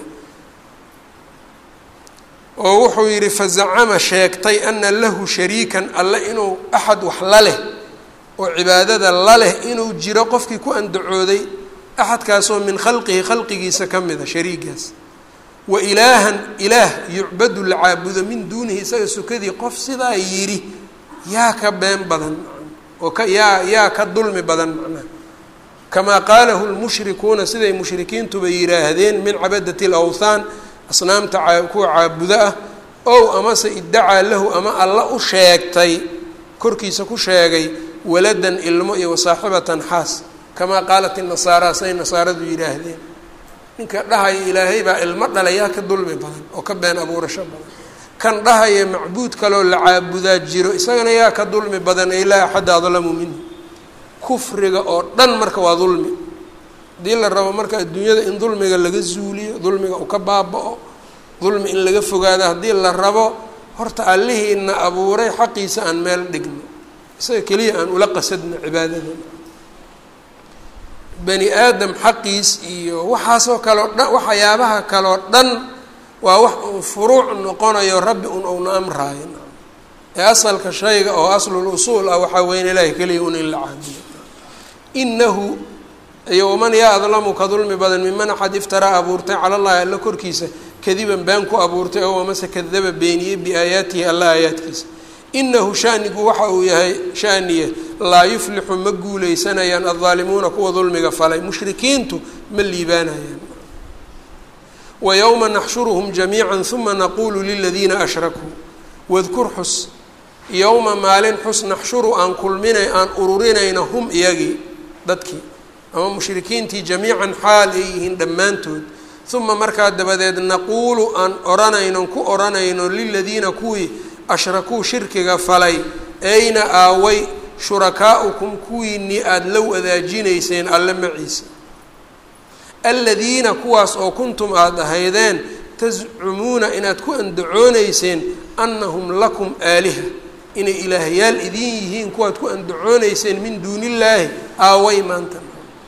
oo wuxuu yidhi fazacama sheegtay ana lahu shariikan alle inuu axad wax la leh oo cibaadada la leh inuu jiro qofkii ku andacooday axadkaasoo min khalqihi khalqigiisa ka mida shariigaas wa ilaahan ilaah yucbadu la caabudo min duunihi isaga sukadii qof sidaa yidhi yaa ka been badan oo ka yaa yaa ka dulmi badan macnaha kamaa qaalahu lmushrikuuna siday mushrikiintuba yidhaahdeen min cabadati alawthaan asnaamta kuwa caabudo ah ow amase iddacaa lahu ama alla u sheegtay korkiisa ku sheegay waladan ilmo iyo wasaaxibatan xaas kamaa qaalat inasaara say nasaaradu yidhaahdeen ninka dhahaya ilaahay baa ilmo dhalayaa ka dulmi badan oo ka been abuurasho badan kan dhahaya macbuud kaloo la caabudaa jiro isagana yaa ka dulmi badan ay laa axadda adlamu minhu kufriga oo dhan marka waa dulmi haddii la rabo marka adduunyada in dulmiga laga zuuliyo dulmiga uu ka baaba-o dulmi in laga fogaado haddii la rabo horta allihiina abuuray xaqiisa aan meel dhigno isaga keliya aan ula qasadno cibaadada bani aadam xaqiis iyo waxaasoo kaleo dhan waxyaabaha kaleo dhan waa wax uun furuuc noqonayo rabbi un uuna amraayo ee asalka shayga oo aslul usuul ah waxaa weyn ilaahay keliya un in la caabudo inahu iyo waman yaa adlamu ka dulmi badan miman axad iftaraa abuurtay cala llahi alla korkiisa kadiban baan ku abuurtay oo amase kadaba beeniyey biaayaatihi alla aayaadkiisa inahu shanigu waxa uu yahay shaniye laa yuflixu ma guuleysanayaan addaalimuuna kuwa dulmiga falay mushrikiintu ma liibaanayaan wa yowma naxshuruhum jamiica uma naqulu liladiina ashrakuu wadkur xus yowma maalin xus naxshuru aan kulminay aan ururinayna hum iyagii dadkii ama mushrikiintii jamiican xaal ay yihiin dhammaantood uma markaa dabadeed naquulu aan odhanayno ku odhanayno liladiina kuwii ashrakuu shirkiga falay ayna aaway shurakaa'ukum kuwiinii aada la wadaajinayseen alle maciisa aladiina kuwaas oo kuntum aada ahaydeen tascumuuna inaad ku andacoonayseen annahum lakum aaliha inay ilaahyaal idin yihiin kuwaad ku andacoonayseen min duuni illaahi aaway maanta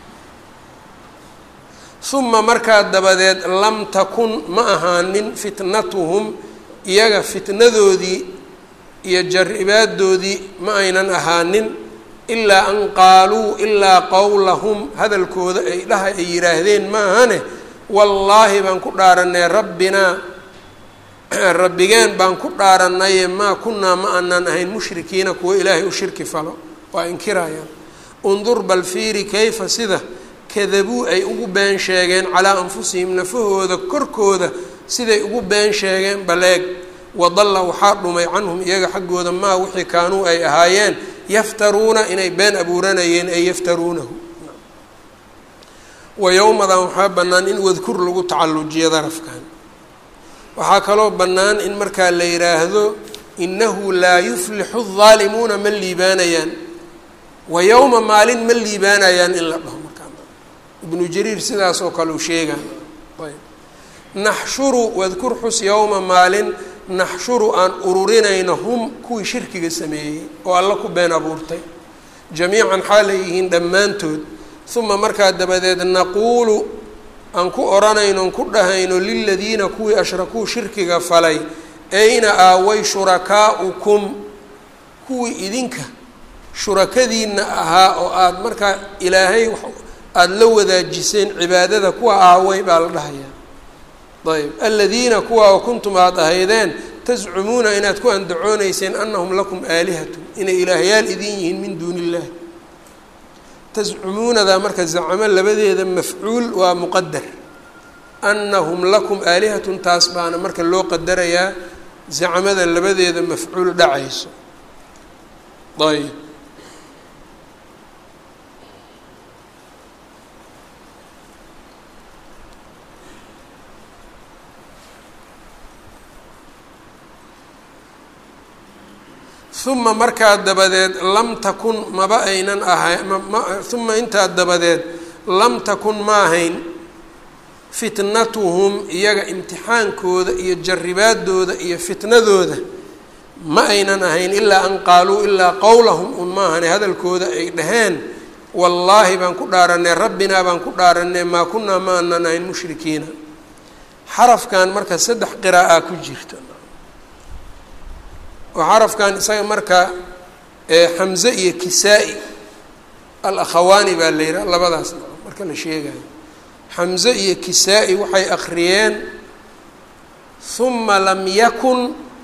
uma markaa dabadeed lam takun ma ahaanin fitnatuhum iyaga fitnadoodii iyo jaribaadoodii ma aynan ahaanin ilaa an qaaluu ilaa qowlahum hadalkooda ay dhaha ay yidhaahdeen ma ahane wallaahi baan ku dhaaranay rabbinaa rabbigeen baan ku dhaaranaye maa kunaa ma aanan ahayn mushrikiina kuwa ilaahay u shirki falo waa inkirayaan undur bal fiiri kayfa sida kadabuu ay ugu been sheegeen calaa anfusihim nafahooda korkooda siday ugu been sheegeen baleeg wadalla waxaa dhumay canhum iyaga xaggooda maa wixii kaanuu ay ahaayeen yaftaruuna inay been abuuranayeen ay yaftaruunahu wa yowmadan waxaa bannaan in wadkur lagu tacallujiyo darafkan waxaa kaloo bannaan in markaa la yidhaahdo innahu laa yuflixu الظaalimuuna ma liibaanayaan wa yowma maalin ma liibaanayaan in la dhaho markaa ibnu jariir sidaas oo kale u sheegaan ayb naxshuru wadkur xus yowma maalin naxshuru aan ururinayno hum kuwii shirkiga sameeyey oo alla ku been abuurtay jamiican xaal ay yihiin dhammaantood uma markaa dabadeed naquulu aan ku odhanayno on ku dhahayno liladiina kuwii ashrakuu shirkiga falay ayna aaway shurakaa'ukum kuwii idinka shurakadiina ahaa oo aada markaa ilaahay aada la wadaajiseen cibaadada kuwa aaway baa la dhahayaa ayb aladiina kuwa oo kuntum aada ahaydeen tascumuuna inaad ku andacoonayseen anahum lakum aalihatu inay ilaahyaal idin yihiin min duuni illahi tascumuunada marka zacamo labadeeda mafcuul waa muqadar anahum lakum aalihatun taas baana marka loo qadarayaa zacmada labadeeda mafcuul dhacayso ayb uma markaa dabadeed lam takun maba aynan ahay uma intaa dabadeed lam takun ma ahayn fitnatuhum iyaga imtixaankooda iyo jaribaadooda iyo fitnadooda ma aynan ahayn ilaa an qaaluu ilaa qowlahum un maahane hadalkooda ay dhaheen wallaahi baan ku dhaaranay rabbinaa baan ku dhaaranay maa kunaa ma anan ahayn mushrikiina xarafkan marka saddex qiraa'aa ku jirta oo xarafkan isaga marka xamze iyo kisaa-i al-akhawaani baa la yihaha labadaas marka la sheegayo xamze iyo kisaa-i waxay akhriyeen huma lam yakun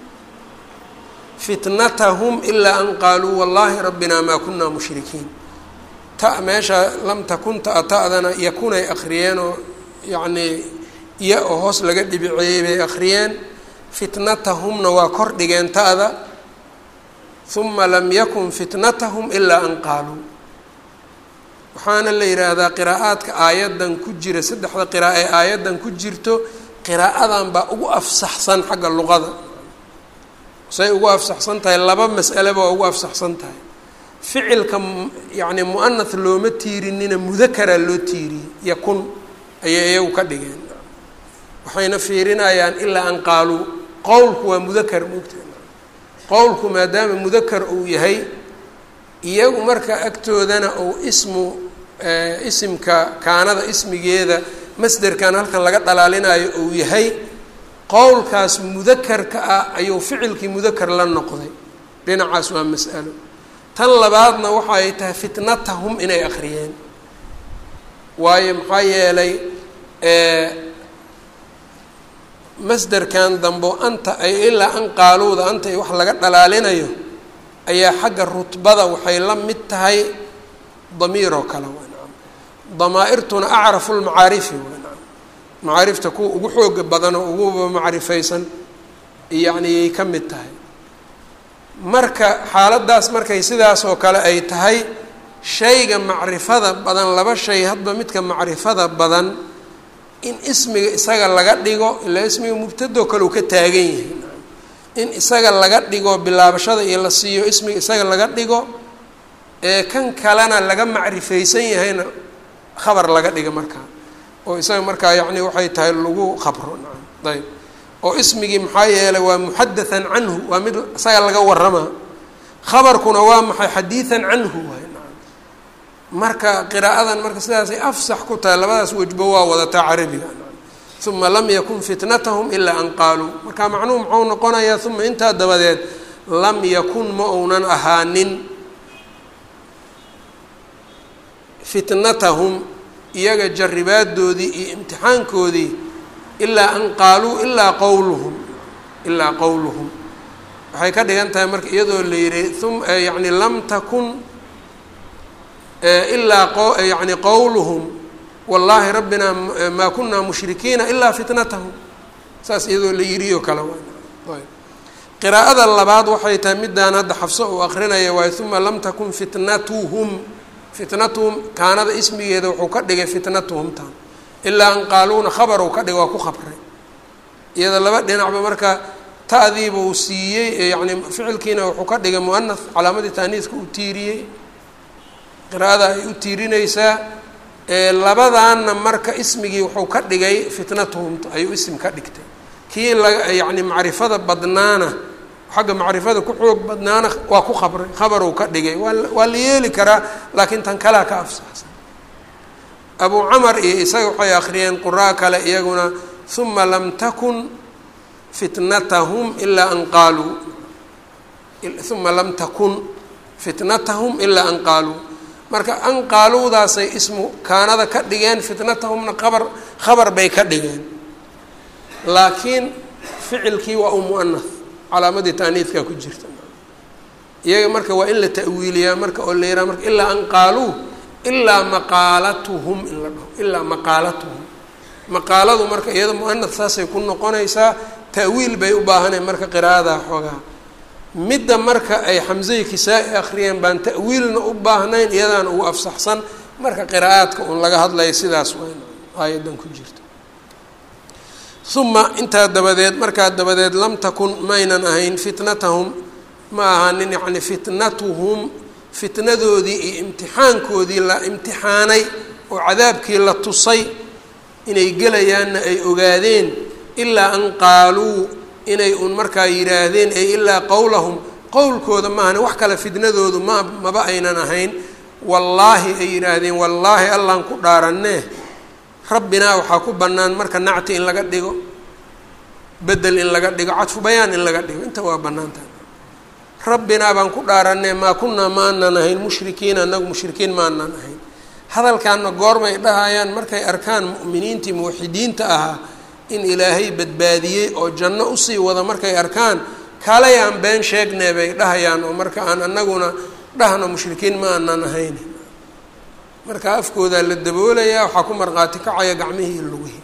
fitnatahum ilaa an qaaluu wallaahi rabbinaa maa kunaa mushrikiin ta meesha lam takun ta ta'dana yakunay akhriyeen oo yacnii iya oo hoos laga dhibiceeyey bay akhriyeen fitnatahumna waa kor dhigeen ta'da huma lam yakun fitnatahum ilaa an qaaluu waxaana la yidhaahdaa qiraa'aadka aayaddan ku jira saddexda qira'a ee aayaddan ku jirto qiraa'adan baa ugu afsaxsan xagga luqada say ugu afsaxsan tahay laba mas'aleba waa ugu afsaxsan tahay ficilka yacni mu'anath looma tiirinina mudakaraa loo tiiriyey yakun ayay iyagu ka dhigeen waxayna fiirinayaan ilaa an qaaluu qowlku waa mudakar moogta qowlku maadaama mudakar uu yahay iyagu marka agtoodana uu ismu isimka kaanada ismigeeda masderkan halkan laga dhalaalinayo uu yahay qowlkaas mudakarka ah ayuu ficilkii mudakar la noqday dhinacaas waa mas'alo tan labaadna waxa ay tahay fitnatahum inay akhriyeen waayo maxaa yeelay masderkan dambo anta ay ilaa an qaaluuda anta ay wax laga dhalaalinayo ayaa xagga rutbada waxay la mid tahay damiiroo kale waa nacam damaa-irtuna acrafu lmacaarifi waa nacam macaarifta kuwa ugu xooga badan oo uguba macrifaysan yacni yay ka mid tahay marka xaaladdaas markay sidaas oo kale ay tahay shayga macrifada badan laba shay hadba midka macrifada badan in ismiga isaga laga dhigo ilaa ismiga mubtadoo kale uu ka taagan yahay in isaga laga dhigo bilaabashada iyo la siiyo ismiga isaga laga dhigo ee kan kalena laga macrifaysan yahayna khabar laga dhiga markaa oo isaga markaa yacni waxay tahay lagu khabro nacam ayb oo ismigii maxaa yeelay waa muxadathan canhu waa mid isaga laga waramaa khabarkuna waa maxay xadiidan canhu waay marka qiraa'adan marka sidaasay afsax ku tahay labadaas wejbo waa wadataa carabiga uma lam yakun fitnatahum ilaa an qaaluu marka macnuhu muxuu noqonayaa uma intaa dabadeed lam yakun ma uunan ahaanin fitnatahum iyaga jaribaadoodii iyo imtixaankoodii ilaa an qaaluu ilaa qowluhum ilaa qowluhum waxay ka dhigan tahay marka iyadoo la yihi um yani lam takun ilaa yani qowluhum wallaahi rabbinaa maa kunaa mushrikiina ilaa fitnatahum saas iyadoo la yiriyo kale ayb qiraa'ada labaad waxay tahay midaan hadda xafso uu akrinaya waayo uma lam takun fitnatuhum fitnatuhum kaanada ismigeeda wuxuu ka dhigay fitnatuhum taan ilaa an qaaluuna khabaruu ka dhigay waa ku khabray iyada laba dhinacba marka ta'diiba uu siiyey yani ficilkiina wuxuu ka dhigay muanath calaamadii taaniiska uu tiiriyey qiraa'ada ay u tiirinaysaa labadaanna marka ismigii wuxuu ka dhigay fitnatuhum ayuu isim ka dhigtay kii laga yacni macrifada badnaana xagga macrifada ku xoog badnaana waa ku khabray khabaruu ka dhigay waa waa la yeeli karaa laakiin tan kalaa ka afsaxsan abu camar iyo isaga waxay akhriyeen quraa kale iyaguna uma lam takun fitnatahum ilaa an qaaluu uma lam takun fitnatahum ilaa an qaaluu marka an qaaluudaasay ismu kaanada ka dhigeen fitnatahumna qabar khabar bay ka dhigeen laakiin ficilkii waa u muanath calaamadii taaniidkaa ku jirta iyaga marka waa in la ta'wiiliyaa marka oo la yiraha marka ilaa an qaaluu ilaa maqaalatuhum in la dhaho ilaa maqaalatuhum maqaaladu marka iyada muanath saasay ku noqonaysaa ta'wiil bay u baahaneen marka qiraa'ada xoogaa midda marka ay xamsay kisaa-i akhriyeen baan ta'wiilna u baahnayn iyadaana ugu afsaxsan marka qiraa'aadka uun laga hadlaya sidaas wayn aayadan ku jirta uma intaa dabadeed markaa dabadeed lam takun maynan ahayn fitnatahum ma ahaanin yacni fitnatuhum fitnadoodii iyo imtixaankoodii la imtixaanay oo cadaabkii la tusay inay gelayaanna ay ogaadeen ilaa an qaaluu inay un markaa yidhaahdeen ay ilaa qowlahum qowlkooda maahane wax kale fitnadoodu ma maba aynan ahayn wallaahi ay yidhaahdeen wallaahi allaan ku dhaaranee rabbinaa waxaa ku bannaan marka nacti in laga dhigo bedel in laga dhigo cadfu bayaan in laga dhigo inta waa bannaantahay rabbinaa baan ku dhaaranee maa kunnaa ma aanan ahayn mushrikiina anagu mushrikiin ma aanan ahayn hadalkaana goormay dhahayaan markay arkaan mu'miniintii muwaxidiinta ahaa in ilaahay badbaadiyey oo janno usii wada markay arkaan kaalay aan been sheegnee bay dhahayaan oo marka aan anaguna dhahno mushrikiin ma aanan ahayn marka afkoodaa la daboolayaa waxaa ku markhaati kacaya gacmihii lugihi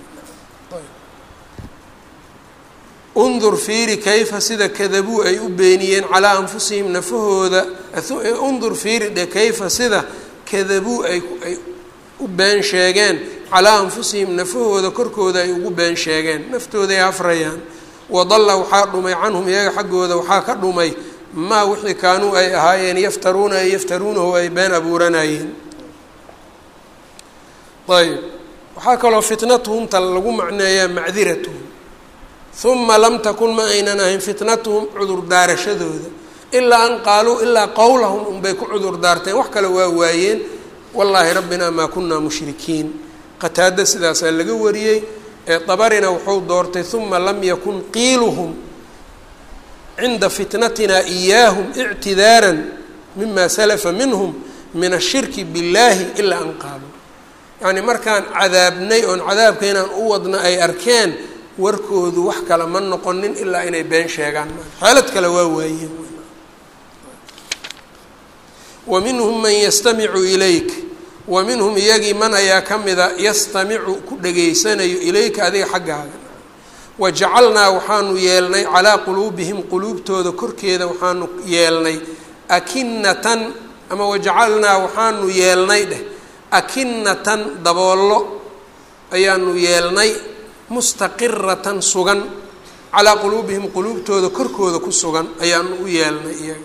undur fiiri kayfa sida kadabuu ay u beeniyeen calaa anfusihim nafahooda undur fiiri dhe kayfa sida kadabuu ay ay u been sheegeen calaa anfusihim nafahooda korkooda ay ugu been sheegeen naftooday hafrayaan wadalla waxaa dhumay canhum iyaga xaggooda waxaa ka dhumay maa wixii kaanuu ay ahaayeen yaftaruuna ay yaftaruunahu ay been abuuranayeen ayb waxaa kaloo fitnatuhumta lagu macneeyaa macdiratuhum uma lam takun ma aynan ahayn fitnatuhum cudur daarashadooda ilaa an qaaluu ilaa qowlahum unbay ku cudur daarteen wax kale waa waayeen wallaahi rabbinaa maa kunaa mushrikiin qataada sidaasaa laga wariyey ee dabarina wuxuu doortay uma lam yakun qiiluhum cinda fitnatina iyaahum ictidaaran mima salafa minhum min ashirki biاllaahi ilaa an qaaluu yacni markaan cadaabnay oon cadaabka inaan u wadna ay arkeen warkoodu wax kale ma noqonin ilaa inay been sheegaan xeelad kale waa waayeen wa minhum man yastamicu ilayk wa minhum iyagii man ayaa ka mida yastamicu ku dhegaysanayo ilayka adiga xaggaaga wajacalnaa waxaanu yeelnay calaa quluubihim quluubtooda korkeeda waxaanu yeelnay akinatan ama wajacalnaa waxaanu yeelnay dheh akinatan daboollo ayaanu yeelnay mustaqiratan sugan calaa quluubihim quluubtooda korkooda ku sugan ayaanu u yeelnay iyaga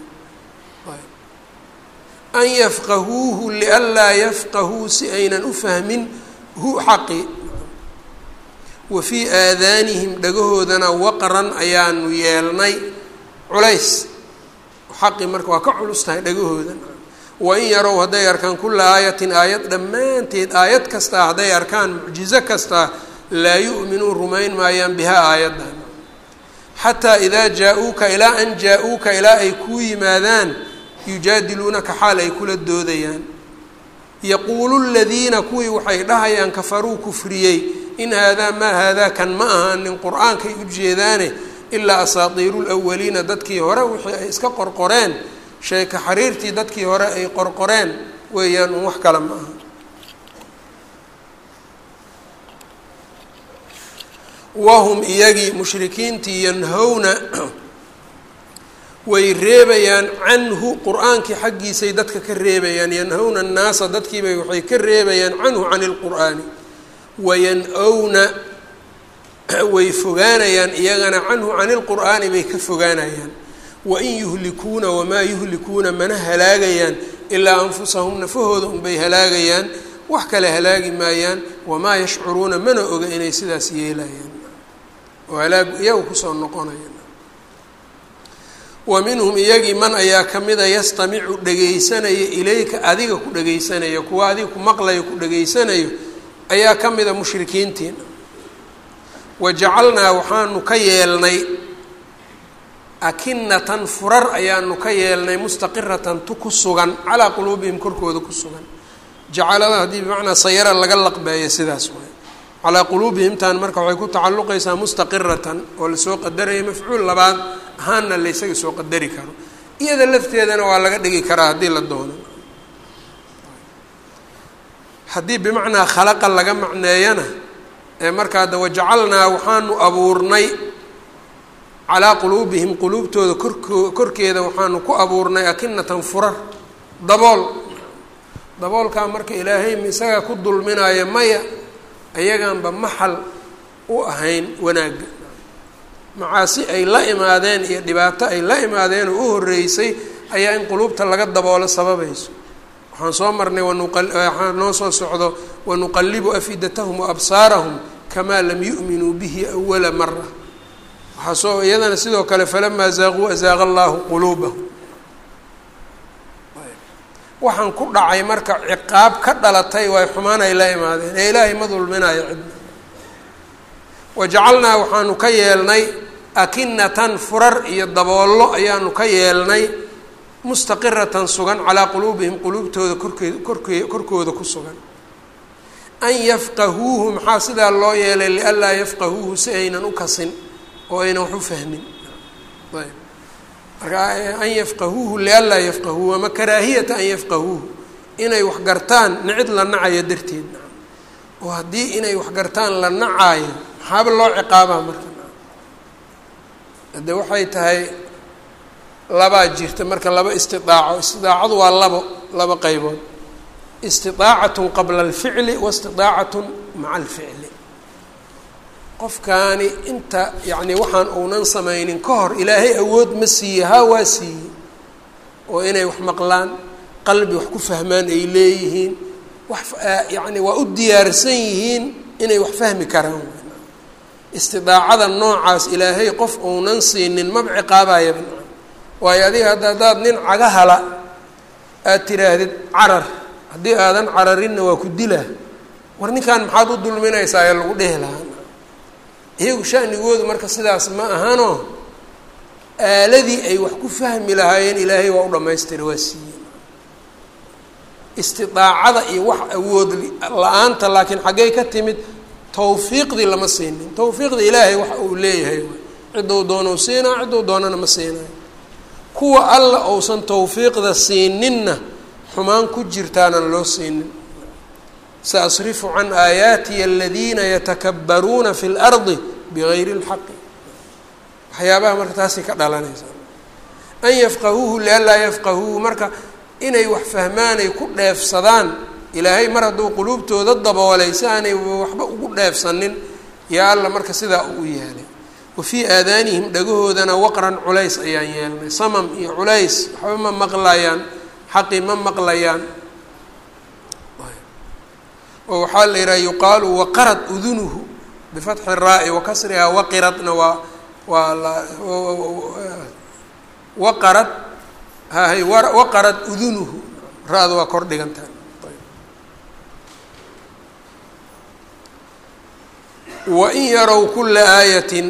an yafqahuuhu lianlaa yafqahuu si aynan u fahmin hu xaqi wa fii aadaanihim dhagahoodana waqran ayaanu yeelnay culays xaqi marka waa ka culus tahay dhagahoodan wain yarow hadday arkaan kula aayatin aayad dhammaanteed aayad kastaa hadday arkaan mucjizo kastaa laa yu'minuu rumayn maayaan bihaa aayaddan xataa idaa jaa-uuka ilaa an jaa-uuka ilaa ay kuu yimaadaan yujaadiluunaka xaal ay kula doodayaan yaquulu ladiina kuwii waxay dhahayaan kafaruu kufriyey in haadaa maa haadaa kan ma ahaanin qur-aankay u jeedaane ilaa asaatiiru lwaliina dadkii hore wixii ay iska qorqoreen sheeka xariirtii dadkii hore ay qorqoreen weeyaan un wax kale ma aha wahum iyagii mushrikiintii yanhowna way reebayaan canhu qur-aankii xaggiisay dadka ka reebayaan yanhowna annaasa dadkiibay waxay ka reebayaan canhu cani lqur'aani wayan-owna way fogaanayaan iyagana canhu cani lqur'aani bay ka fogaanayaan wain yuhlikuuna wamaa yuhlikuuna mana halaagayaan ilaa anfusahum nafahooda unbay halaagayaan wax kale halaagi maayaan wamaa yashcuruuna mana oga inay sidaas yeelayaan oo halaagu iyaga kusoo noqonaya wa minhum iyagii man ayaa ka mida yastamicu dhegaysanaya ilayka adiga ku dhegaysanaya kuwa adiga ku maqlayo ku dhegaysanayo ayaa ka mida mushrikiintiina wajacalnaa waxaanu ka yeelnay akinatan furar ayaanu ka yeelnay mustaqiratan tu ku sugan calaa quluubihim korkooda ku sugan jacalada haddii bimacnaa sayara laga laqbeeyo sidaas waay calaa quluubihimtan marka waxay ku tacalluqaysaa mustaqiratan oo lasoo qadaraya mafcuul labaad ahaanna laysaga soo qadari karo iyada lafteedana waa laga dhigi karaa haddii la doono haddii bimacnaa khalaqa laga macneeyana ee markaa da wajacalnaa waxaanu abuurnay calaa quluubihim quluubtooda korkoo korkeeda waxaanu ku abuurnay akinatan furar dabool daboolkaa marka ilaahay isagaa ku dulminaayo maya ayagaanba maxal u ahayn wanaagga macaasi ay la imaadeen iyo dhibaato ay la imaadeen oo u horreysay ayaa in quluubta laga daboolo sababayso waxaan soo marnay wanuqawaxaa noo soo socdo wanuqallibu afidatahum wa absaarahum kamaa lam yu'minuu bihi awala mara waxaa soo iyadana sidoo kale falamaa zaaquu azaaqa allaahu quluubahum waxaan ku dhacay marka ciqaab ka dhalatay way xumaan ay la imaadeen ee ilaahay ma dulminayo cidna wajacalnaa waxaanu ka yeelnay akinatan furar iyo daboollo ayaanu ka yeelnay mustaqiratan sugan calaa quluubihim quluubtooda korkee korkee korkooda ku sugan an yafqahuuhu maxaa sidaa loo yeelay lianlaa yafqahuuhu si aynan u kasin oo aynan wax u fahmin ayb marka an yafqahuuhu lianlaa yafqahuuhu ama karaahiyata an yafqahuuhu inay wax gartaan nicid la nacayo darteed oo haddii inay wax gartaan la nacaayo maxaaba loo ciqaabaa marka hadde waxay tahay labaa jirta marka laba istidaaco istidaacadu waa labo laba qeybood istidaacatun qabla alficli wa istidaacatun maca alficli qofkaani inta yacni waxaan uunan samaynin ka hor ilaahay awood ma siiye haa waa siiyey oo inay wax maqlaan qalbi wax ku fahmaan ay leeyihiin wax yacni waa u diyaarsan yihiin inay wax fahmi karaan istidaacada noocaas ilaahay qof uunan siinin maba ciqaabayaba waayo adiga hadda haddaad nin cagahala aad tiraahdid carar haddii aadan cararinna waa ku dilaa war ninkan maxaad u dulminaysaa ee lagu dhehi lahaa iyagu shanigoodu marka sidaas ma ahano aaladii ay wax ku fahmi lahaayeen ilaahay waa u dhammaystira waa siiyey istidaacada iyo wax awood la-aanta laakiin xaggey ka timid tawfiiqdii lama siinin tawfiiqda ilaahay waxa uu leeyahay ciddou doonau siinaa ciddou doonana ma siinayo kuwa alla uusan tawfiiqda siininna xumaan ku jirtaanan loo siinin saasrifu can aayaatiya aladiina yatakabbaruuna fi lardi bigayri اlxaqi waxyaabaha marka taasay ka dhalanaysaa an yafqahuuhu lianlaa yafqahuuhu marka inay wax fahmaanay ku dheefsadaan ilaahay mar hadduu quluubtooda daboolay si aanay waxba ugu dheefsanin yaa alla marka sidaa uu yeelay wa fii aadaanihim dhagahoodana waqran culays ayaan yeelnay samam iyo culays waxba ma maqlayaan xaqi ma maqlayaan oo waxaa la yidhaha yuqaalu waqarad udunuhu bifatxi raa-i wa kasrihaa waqiradna waa waa la waqarad hahay waqarad udunuhu ra-da waa kor dhigantahay wain yarow kula aayatin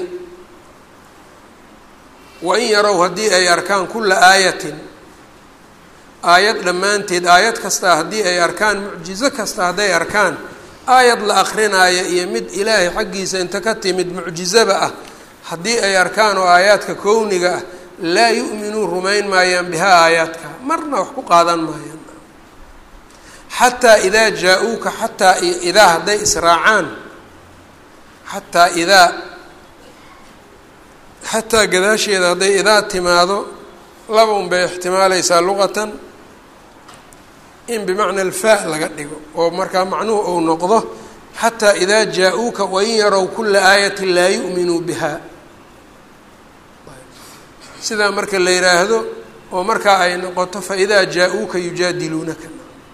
wain yarow haddii ay arkaan kula aayatin aayad dhammaanteed aayad kasta haddii ay arkaan mucjizo kasta hadday arkaan aayad la akrinaayo iyo mid ilaahay xaggiisa inta ka timid mucjizaba ah haddii ay arkaan oo aayaadka kowniga ah laa yu'minuu rumayn maayaan bihaa aayaadka marna wax ku qaadan maayaan xataa idaa jaa-uuka xataa idaa hadday israacaan xataa idaa xataa gadaasheeda hadday idaa timaado laba un bay ixtimaalaysaa luqatan in bimacna alfaa laga dhigo oo markaa macnuhu uu noqdo xataa idaa jaa-uuka wain yarow kula aayatin laa yu'minuu biha sidaa marka la yidhaahdo oo markaa ay noqoto faidaa jaa-uuka yujaadiluunaka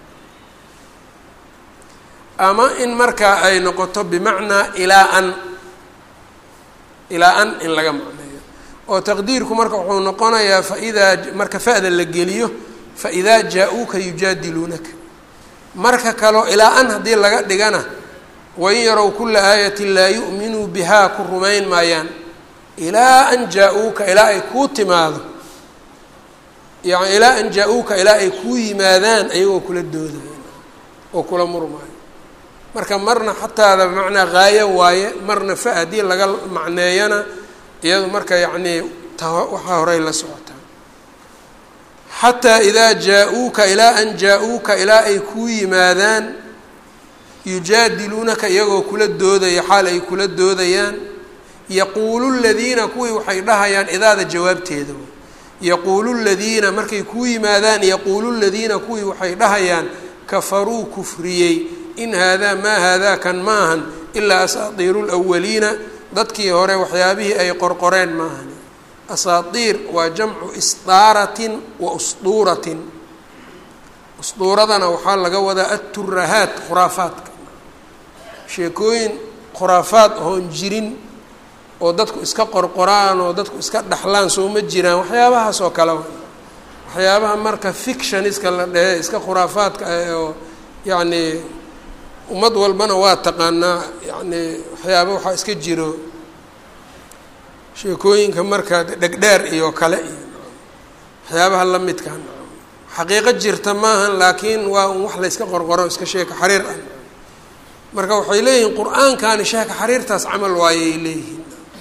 ama in markaa ay noqoto bimacnaa ilaa an ilaa an in laga macneeyo oo taqdiirku marka wuxuu noqonayaa faidaa marka fa-da la geliyo faidaa jaa-uuka yujaadiluunaka marka kaleo ilaa an haddii laga dhigana wain yarow kula aayatin laa yu'minuu bihaa ku rumayn maayaan ilaa an jaa-uuka ilaa ay kuu timaado yani ilaa an jaa-uuka ilaa ay kuu yimaadaan ayagoo kula doodayo oo kula murmaayo marka marna xataada bimacnaa haayo waaye marna fa haddii laga macneeyana iyadu marka yacnii ta waxaa horey la socotaa xataa idaa jaa-uuka ilaa an jaa-uuka ilaa ay kuu yimaadaan yujaadiluunaka iyagoo kula doodaya xaal ay kula doodayaan yaquulu ladiina kuwii waxay dhahayaan idaada jawaabteeda yaquulu ladiina markay kuu yimaadaan yaquulu ladiina kuwii waxay dhahayaan kafaruu kufriyey in haadaa maa haadaa kan maahan ilaa asaatiiru lwaliina dadkii hore waxyaabihii ay qorqoreen maahan asaatiir waa jamcu isdaaratin wa usduuratin usduuradana waxaa laga wadaa aturahaat khuraafaadka sheekooyin khuraafaad oon jirin oo dadku iska qorqoraan oo dadku iska dhaxlaan soo ma jiraan waxyaabahaas oo kale waxyaabaha marka fictioniska la dhehe iska khuraafaadka ah oo yacni ummad walbana waa taqaanaa yacni waxyaaba waxaa iska jiro sheekooyinka marka dhegdheer iyo kale iyo waxyaabaha la midka xaqiiqo jirta maahan laakiin waa un wax layska qorqoro iska sheeka xariir ah marka waxay leeyihiin qur-aankani sheeka xariirtaas camal waayay leeyihiin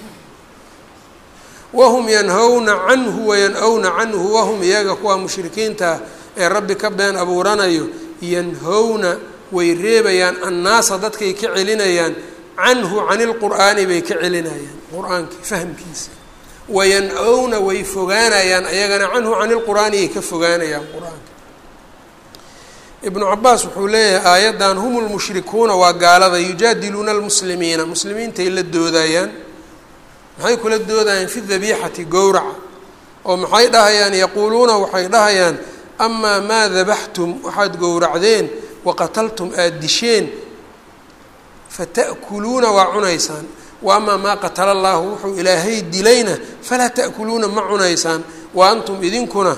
wahum yanhawna canhu wayan-wna canhu wahum iyaga kuwa mushrikiinta ee rabbi ka been abuuranayo yanhowna way reebayaan annaasa dadkay ka celinayaan canhu cani lqur'aani bay ka celinayaan qur-aanki fahmkiisa wayan-owna way fogaanayaan ayagana canhu cani lqur'aani ay ka fogaanayaan qur-aanka ibnu cabaas wuxuu leeyahay aayaddan hum lmushrikuuna waa gaalada yujaadiluuna almuslimiina muslimiintay la doodayaan maxay kula doodayaan fi dabiixati gowraca oo maxay dhahayaan yaquuluuna waxay dhahayaan amaa maa dabaxtum waxaad gowracdeen waqataltum aada disheen fata'kuluuna waa cunaysaan wa amaa maa qatala allaahu wuxuu ilaahay dilayna falaa ta'kuluuna ma cunaysaan wa antum idinkuna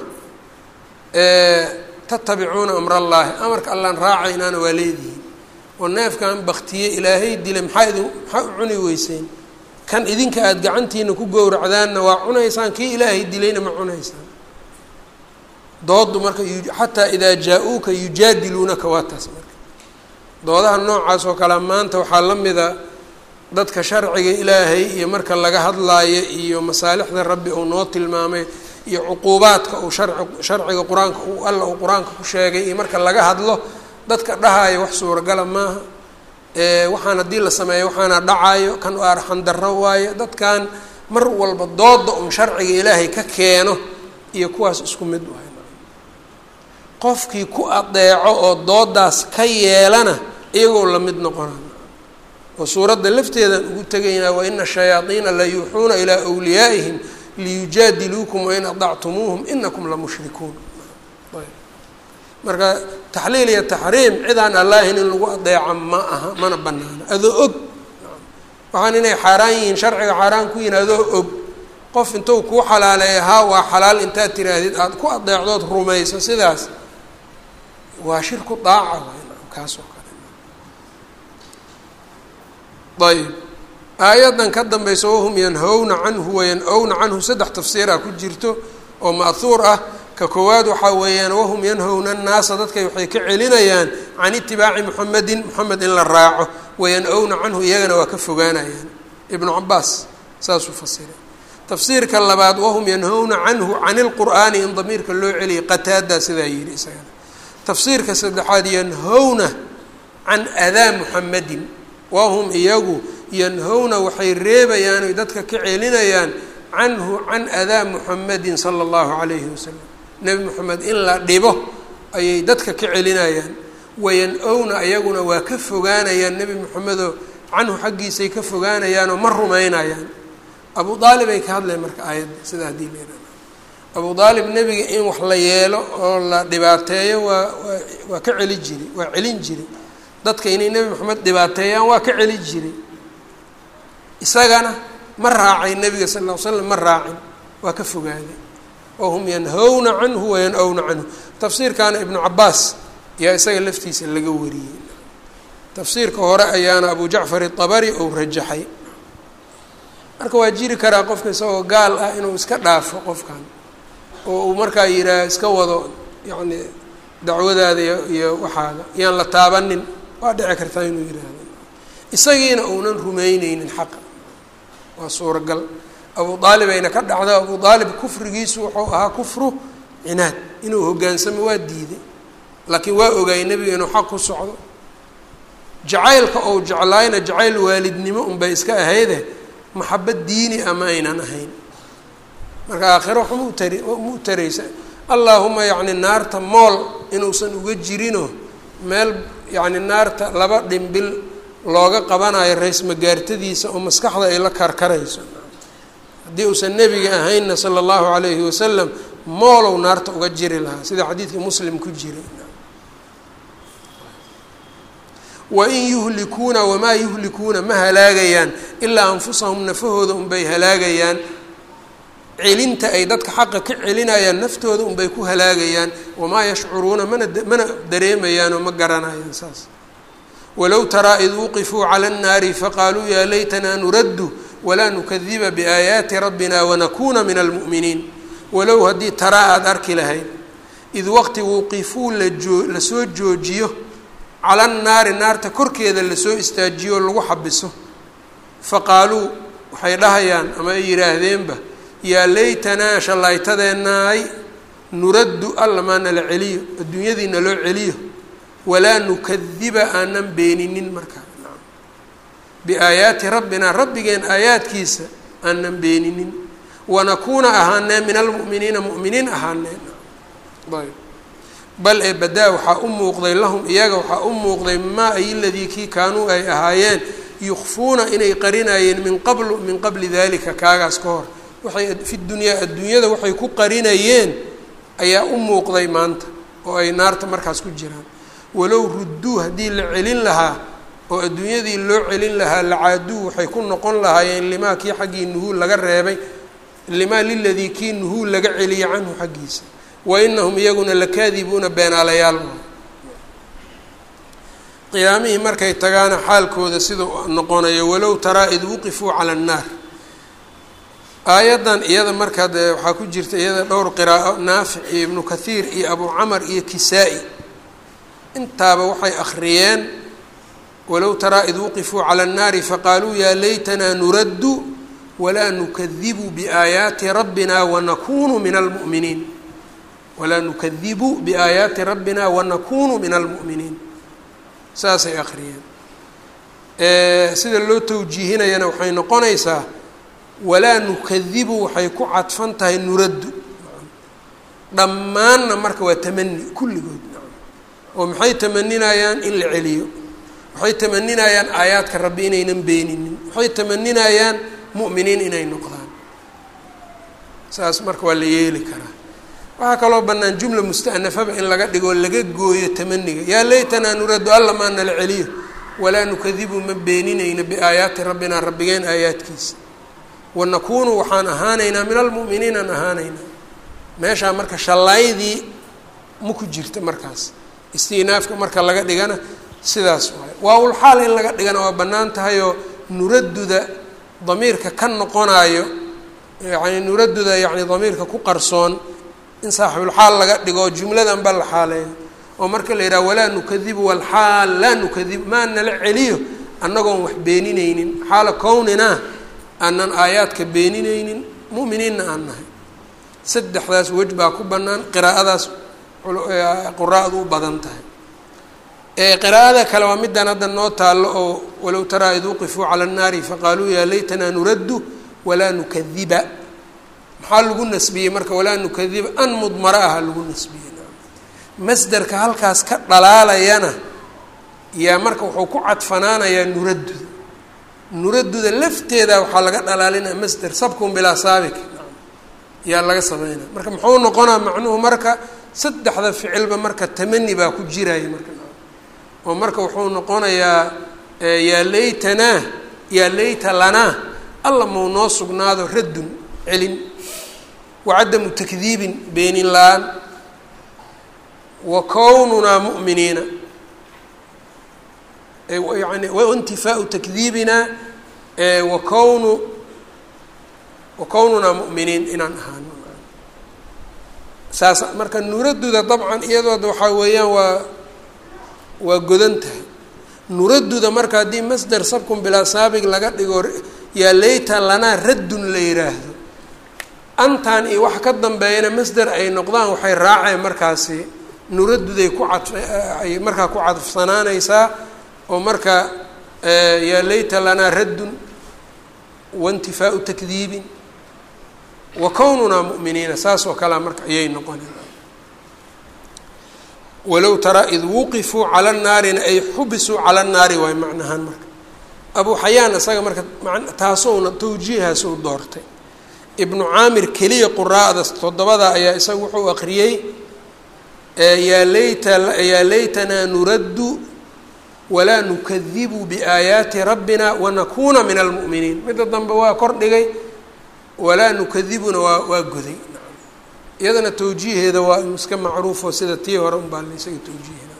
tatabicuuna amra allaahi amarka allaan raacaynaana waa leedihiin oo neefkan baktiye ilaahay dilay maxaa idin maxaa u cuni weyseen kan idinka aada gacantiina ku gowracdaanna waa cunaysaan kii ilaahay dilayna ma cunaysaan doodu marka xataa idaa jaa-uuka yujaadiluunaka waa taas marka doodaha noocaas oo kale maanta waxaa la mida dadka sharciga ilaahay iyo marka laga hadlaayo iyo masaalixda rabbi uu noo tilmaamay iyo cuquubaadka uu sharci sharciga qur-aanka uu alla uu qur-aanka ku sheegay iyo marka laga hadlo dadka dhahaayo wax suuragala maaha waxaan haddii la sameeyo waxaana dhacayo kan arxan darro waayo dadkan mar walba dooda un sharciga ilaahay ka keeno iyo kuwaas isku mid wahay qofkii ku adeeco oo doodaas ka yeelana iyagoo la mid noqona oo suuradda lafteedaan ugu tegaynaa waina shayaadiina la yuuxuuna ilaa wliyaa'ihim liyujaadiluukum wain adactumuuhum inakum la mushrikuun marka taxliil iyo taxriim cidaan allaahin in lagu adeeco ma aha mana banaano adoo og waxaan inay xaaraan yihiin sharciga xaaraan ku yihin adoo og qof intuu kuu xalaaleeya haa waa xalaal intaad tiraahdid aada ku adeecdood rumayso sidaas waa shirku daaca kaas oo kale ayb aayaddan ka dambaysa wahum yanhowna canhu wayan-owna canhu saddex tafsiiraa ku jirto oo ma'huur ah ka koowaad waxaa weeyaan wahum yanhowna annaasa dadkay waxay ka celinayaan can itibaaci muxamedin moxamed in la raaco wayan-owna canhu iyagana waa ka fogaanayaan ibnu cabaas saasuu fasiray tafsiirka labaad wahum yanhowna canhu can ilqur'aani in damiirka loo celiyay qataadaa sidaa yidhi isagana tafsiirka saddexaad yanhowna can adaa muxamedin wahum iyagu yanhowna waxay reebayaan oy dadka ka celinayaan canhu can adaa muxamedin sala allahu calayhi wasalam nebi moxamed in la dhibo ayay dadka ka celinayaan wayan-owna iyaguna waa ka fogaanayaan nebi moxamedoo canhu xaggiisay ka fogaanayaanoo ma rumaynayaan abu aalib ay ka hadleen marka aayadda sidaa haddii leeraa abu aalib nebiga in wax la yeelo oo la dhibaateeyo waa waa waa ka celi jiri waa celin jiri dadka inay nebi moxamed dhibaateeyaan waa ka celi jiray isagana ma raacay nebiga sal ll ly slam ma raacin waa ka fogaaday oo hum yanhowna canhu wayan-owna canhu tafsiirkaana ibnu cabaas yaa isaga laftiisa laga wariyey tafsiirka hore ayaana abu jacfar itabari ou rajaxay marka waa jiri karaa qofka isagoo gaal ah inuu iska dhaafo qofkan oo uu markaa yidhaah iska wado yacni dacwadaada iyo iyo waxaada yaan la taabanin waa dhici kartaa inuu yidhaahdo isagiina uunan rumeyneynin xaqa waa suuragal abu aalib ayna ka dhacdo abu aalib kufrigiisu wuxuu ahaa kufru cinaad inuu hogaansamo waa diiday laakiin waa ogaayay nebiga inuu xaq ku socdo jacaylka ou jeclaayna jacayl waalidnimo unbay iska ahayde maxabad diini ah ma aynan ahayn marka aakhiro wax mau tari mau taraysa allaahuma yacni naarta mool inuusan uga jirinoo meel yacni naarta laba dhimbil looga qabanayo rays magaartadiisa oo maskaxda ay la karkarayso haddii uusan nebiga ahaynna sala allahu calayhi wasalam moolow naarta uga jiri lahaa sida xadiidka muslim ku jiray wain yuhlikuuna wamaa yuhlikuuna ma halaagayaan ilaa anfusahum nafahooda unbay halaagayaan celinta ay dadka xaqa ka celinayaan naftooda unbay ku halaagayaan wamaa yashcuruuna mana mana dareemayaan oo ma garanayaan saas walow taraa id wuqifuu cala annaari faqaaluu yaa laytanaa nuraddu walaa nukadiba biaayaati rabbina wanakuuna min almu'miniin walow haddii taraa aada arki lahayd id waqti wuqifuu lajoo lasoo joojiyo cala nnaari naarta korkeeda lasoo istaajiyo oo lagu xabiso faqaaluu waxay dhahayaan ama ay yidhaahdeenba yaa laytanaa shallaytadeennaay nuraddu alla maa nala celiyo adduunyadiina loo celiyo walaa nukadiba aanan beeninin markaa biaayaati rabbina rabbigeen aayaadkiisa aanan beeninin wanakuuna ahaanee min almu'miniina mu'miniin ahaaneen ayb bal ee badaa waxaa u muuqday lahum iyaga waxaa u muuqday maa ay ladii kii kaanuu ay ahaayeen yukfuuna inay qarinayeen min qablu min qabli dalika kaagaas ka hor waxay fi dunyaa adduunyada waxay ku qarinayeen ayaa u muuqday maanta oo ay naarta markaas ku jiraan walow rudduu haddii la celin lahaa oo adduunyadii loo celin lahaa lacaaduu waxay ku noqon lahaayeen limaa kii xaggii nuhuul laga reebay limaa liladii kii nuhuul laga celiyay canhu xaggiisa wa inahum iyaguna lakaadibuuna beenaalayaal qiyaamihii markay tagaana xaalkooda sidau noqonayo walow taraa id wuqifuu cala annaar aayaddan iyada markaa dee waxaa ku jirta iyada dhowr qiraa'o naafic iyo ibnu kathiir iyo abu camar iyo kisaa-i intaaba waxay akhriyeen walow taraa id wuqifuu cala annaari faqaaluu yaa laytanaa nuraddu walaa nukadibu biaayaati rabbina wanakunu min almu'miniin walaa nukadibu biaayaati rabbina wanakunu min almu'miniin saasay akhriyeen sida loo tawjiihinayana waxay noqonaysaa walaa nukadibu waxay ku cadfan tahay nuraddu dhammaanna marka waa tamani kulligood oo maxay tamaninayaan in la celiyo waxay tamaninayaan aayaadka rabbi inaynan beeninin waxay tamaninayaan mu'miniin inay noqdaan saas marka waa la yeeli karaa waxaa kaloo bannaan jumla musta'nafaba in laga dhigoo laga gooyo tamaniga yaa laytanaa nuraddu alla maa nala celiyo walaa nukadibu ma beeninayno biaayaati rabbina rabbigeen aayaadkiisa wanakuunu waxaan ahaanaynaa min almu'miniin aan ahaanaynaa meeshaa marka shallaydii ma ku jirta markaas istinaafka marka laga dhigana sidaas waayo waa-ul xaal in laga dhigana waa bannaan tahayoo nuradduda damiirka ka noqonaayo yacni nuradduda yacni damiirka ku qarsoon in saaxibulxaal laga dhigo jumladan ba la xaaleeyo oo marka la yidhaha walaa nukadibu walxaal laa nukadibu maa nala celiyo annagoon wax beenineynin xaala kownina aanan aayaadka beenineynin mu'miniinna aan nahay saddexdaas wej baa ku bannaan qiraa'adaas quraa'du u badan tahay qiraa'ada kale waa midaan hadda noo taallo oo walow taraa id wuqifuu cala annaari faqaaluu yaa laytanaa nuraddu walaa nukadiba maxaa lagu nasbiyey marka walaa nukadiba an mudmara aha lagu nasbiyey masderka halkaas ka dhalaalayana yaa marka wuxuu ku cadfanaanayaa nuradduda nuradduda lafteeda waxaa laga dhalaalinaya masder sabkun bilaa saabik yaa laga sameynaya marka muxuu noqonaa macnuhu marka saddexda ficilba marka tamani baa ku jiraya marka oo marka wuxuu noqonayaa yaa laytanaa yaa layta lanaa alla mau noo sugnaado raddun celin wacadamu takdiibin beenin la-aan wa kownunaa mu'miniina yani waintifaau takdiibina wa kownu wa kownunaa mu'miniin inaan ahaano saas marka nuradduda dabcan iyadooda waxaa weeyaan waa waa godan tahay nuradduda marka haddii masder sabkun bilaa saabig laga dhigo yaa layta lanaa raddun la yiraahdo antan iyo wax ka dambeeyana masder ay noqdaan waxay raaceen markaasi nuradduday ku cadf ay markaa ku cadfsanaanaysaa oo marka yaa layta lanaa raddun waintifaau takdiibin wa kownunaa mu'miniina saas oo kalea marka ayay noqoneen walow taraa id wuqifuu cala naarina ay xubisuu cala naari waay macnahaan marka abu xayaan isaga marka taasowna tawjiihaasuu doortay ibnu caamir keliya quraa'da toddobada ayaa isaga wuxuu aqriyey yaa layta yaa laytanaa nuraddu walaa nukadibu biaayaati rabbina wanakuuna min almu'miniin midda dambe waa kor dhigay walaa nukadibuna waa waa goday iyadana tawjiiheeda waa iska macruufo sida tii hore unbaa la isaga tawjiihina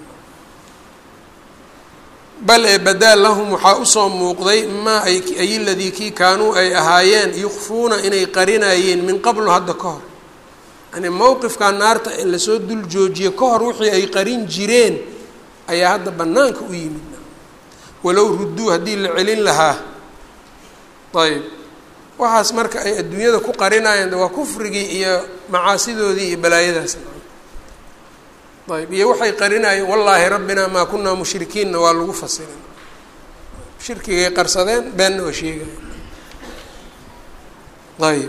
bal ee badaal lahum waxaa usoo muuqday maa ay ay ladii kii kaanuu ay ahaayeen yukfuuna inay qarinayeen min qablu hadda ka hor yani mowqifkaa naarta in lasoo dul joojiye ka hor wixii ay qarin jireen ayaa hadda banaanka u yimid walow rudduu haddii la celin lahaa ayb waxaas marka ay adduunyada ku qarinayeen waa kufrigii iyo macaasidoodii iyo balaayadaas ayb iyo waxay qarinayeen wallaahi rabbinaa maa kunaa mushrikiinna waa lagu fasirin shirkigay qarsadeen beenna waa sheegayen ayb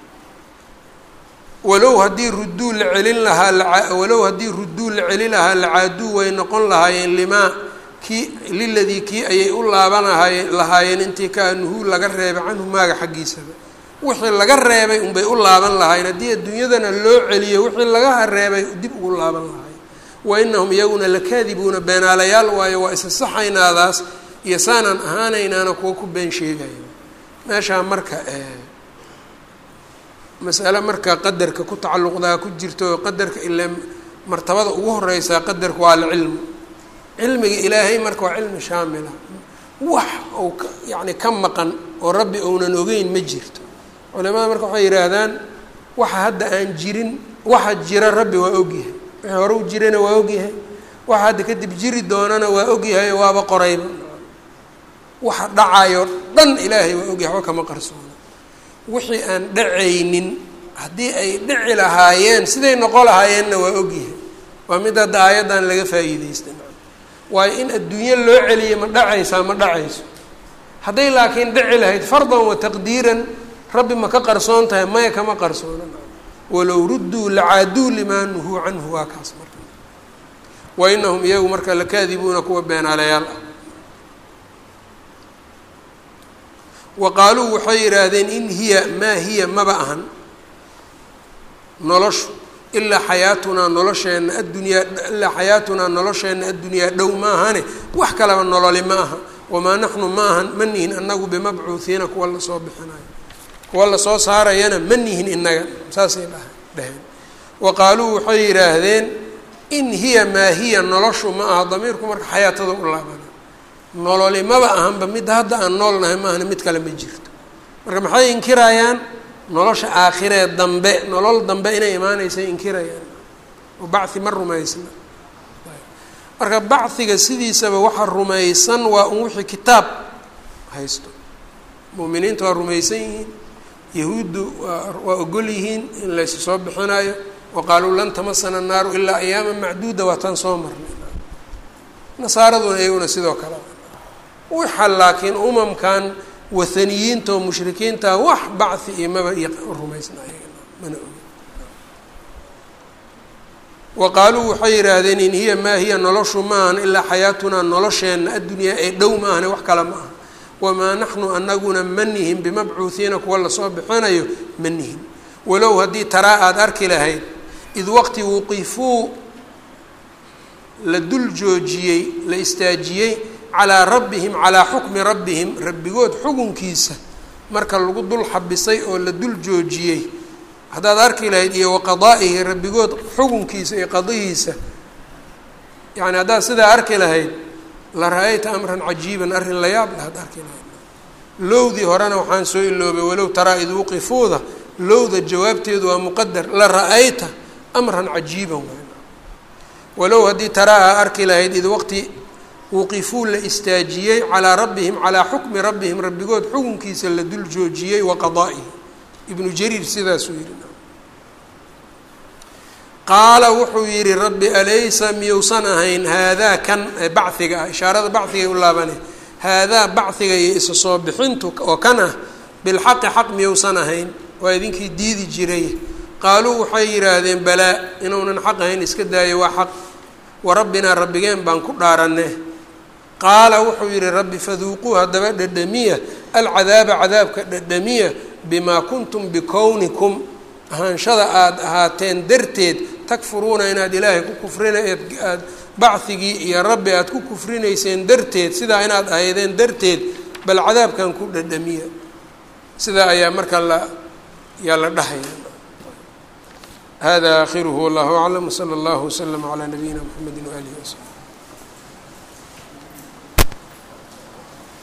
walow haddii rudduu la celin lahaa walow haddii rudduu la celin lahaa lacaaduu way noqon lahaayeen limaa kii liladii kii ayay u laabanahaye lahaayeen intii kaa nuhuu laga reebay canhu maaga xaggiisaba wixii laga reebay unbay u laaban lahaayeen haddii adduunyadana loo celiyo wixii laga reebay dib ugu laaban lahaayeen wa inahum iyaguna lakaadibuuna beenaalayaal waayo waa isa saxaynaadaas iyo saanaan ahaanaynaana kuwa ku been sheegayo meeshaa marka masale marka qadarka ku tacalluqdaa ku jirto oo qadarka ilaa martabada ugu horeysaa qadarka waa alcilmu cilmiga ilaahay marka waa cilmi shaamila wax ou ka yacni ka maqan oo rabbi ounan ogeyn ma jirto culimada marka waxay yidhaahdaan waxa hadda aan jirin waxa jira rabbi waa ogyahay wixii hore u jirana waa ogyahay waxa hadda kadib jiri doonana waa ogyahay waaba qorayba waxa dhacayo dhan ilaahay waa ogyahay waxba kama qarsoona wixii aan dhacaynin haddii ay dhici lahaayeen siday noqon lahaayeenna waa ogyahay waa mid hadda aayaddan laga faa'iideysta waayo in adduunyo loo celiyo ma dhacaysaa ma dhacayso hadday laakiin dhici lahayd fardan wa taqdiiran rabbi ma ka qarsoon tahay maya kama qarsoona walow rudduu lacaaduu limaa nuhuu canhu waa kaas marka wa inahum iyagu marka lakaadibuuna kuwa beenaalayaal ah wa qaaluu waxay yidhaahdeen in hiya maa hiya maba ahan noloshu ilaa xayaatunaa nolosheenna addunyaa ilaa xayaatunaa nolosheenna addunyaa dhow ma ahane wax kalaba nololi ma aha wamaa naxnu ma ahan ma nihin anagu bimabcuuhiina kuwa lasoo bixinayo kuwa lasoo saarayana ma nihin inaga saasay dhaha dhaheen wa qaaluu waxay yidhaahdeen in hiya maa hiya noloshu ma aha damiirku marka xayaatada u laabana nololi maba ahanba mid hadda aan nool nahay maahana mid kale ma jirto marka maxay inkirayaan nolosha aakhiree dambe nolol dambe inay imaanaysa inkirayaan oo bachi ma rumaysna marka bachiga sidiisaba waxa rumaysan waa un wixii kitaab haysto mu'miniinta waa rumaysan yihiin yahuuddu waa waa ogol yihiin in laysu soo bixinayo wa qaaluu lan tamasana annaaru ilaa ayaama macduuda waa tan soo marnay nasaaraduna iyaguna sidoo kale waxa laakiin umamkan wathaniyiinta oo mushrikiinta wax bachi iyo maba iyo rumaysna ayagana mana ogi wa qaaluu waxay yidhaahdeen in hiya maa hiya noloshu maahan ilaa xayaatunaa nolosheenna addunyaa ee dhow maahane wax kale ma aha wamaa naxnu anaguna ma nihin bimabcuuhiina kuwa lasoo bixinayo ma nihin walow haddii taraa aada arki lahayd id waqti wuqifuu la dul joojiyey la istaajiyey calaa rabbihim calaa xukmi rabbihim rabbigood xukunkiisa marka lagu dul xabisay oo la dul joojiyey haddaad arki lahayd iyo waqadaa'ihi rabbigood xukunkiisa iyo qadihiisa yacni haddaad sidaa arki lahayd la ra-ayta amran cajiiban arrin la yaab lahaad arki lahayd lowdii horena waxaan soo iloobay walow taraa id wuqifuuda lowda jawaabteedu waa muqadar la ra-ayta amran cajiiban walow haddii taraa aa arki lahayd id waqti wuqifuu la istaajiyey calaa rabbihim calaa xukmi rabbihim rabbigood xukunkiisa la dul joojiyey wa qadaa'ihi ibnu jariir sidaasuu yihi qaala wuxuu yihi rabbi alaysa miyuusan ahayn haadaa kan bachiga ah ishaarada bachigay u laabane haadaa bachiga iyo isa soo bixintu oo kan ah bilxaqi xaq miyuusan ahayn waa idinkii diidi jiray qaaluu waxay yidhaahdeen balaa inuunan xaq ahayn iska daayo waa xaq wa rabbinaa rabbigeen baan ku dhaaranne qaala wuxuu yihi rabbi faduuquu haddaba dhadhamiya alcadaaba cadaabka dhadhamiya bimaa kuntum bikownikum ahaanshada aada ahaateen darteed takfuruuna inaad ilaahay ku kufrina aad bachigii iyo rabbi aada ku kufrinayseen darteed sidaa inaad ahaydeen darteed bal cadaabkan ku dhadhamiya sidaa ayaa marka la yaa la dhahaya hada aakhiruhu wallahu aclam wsala allahu waslama calaa nabiyina mxamedi waalihi wasaxbi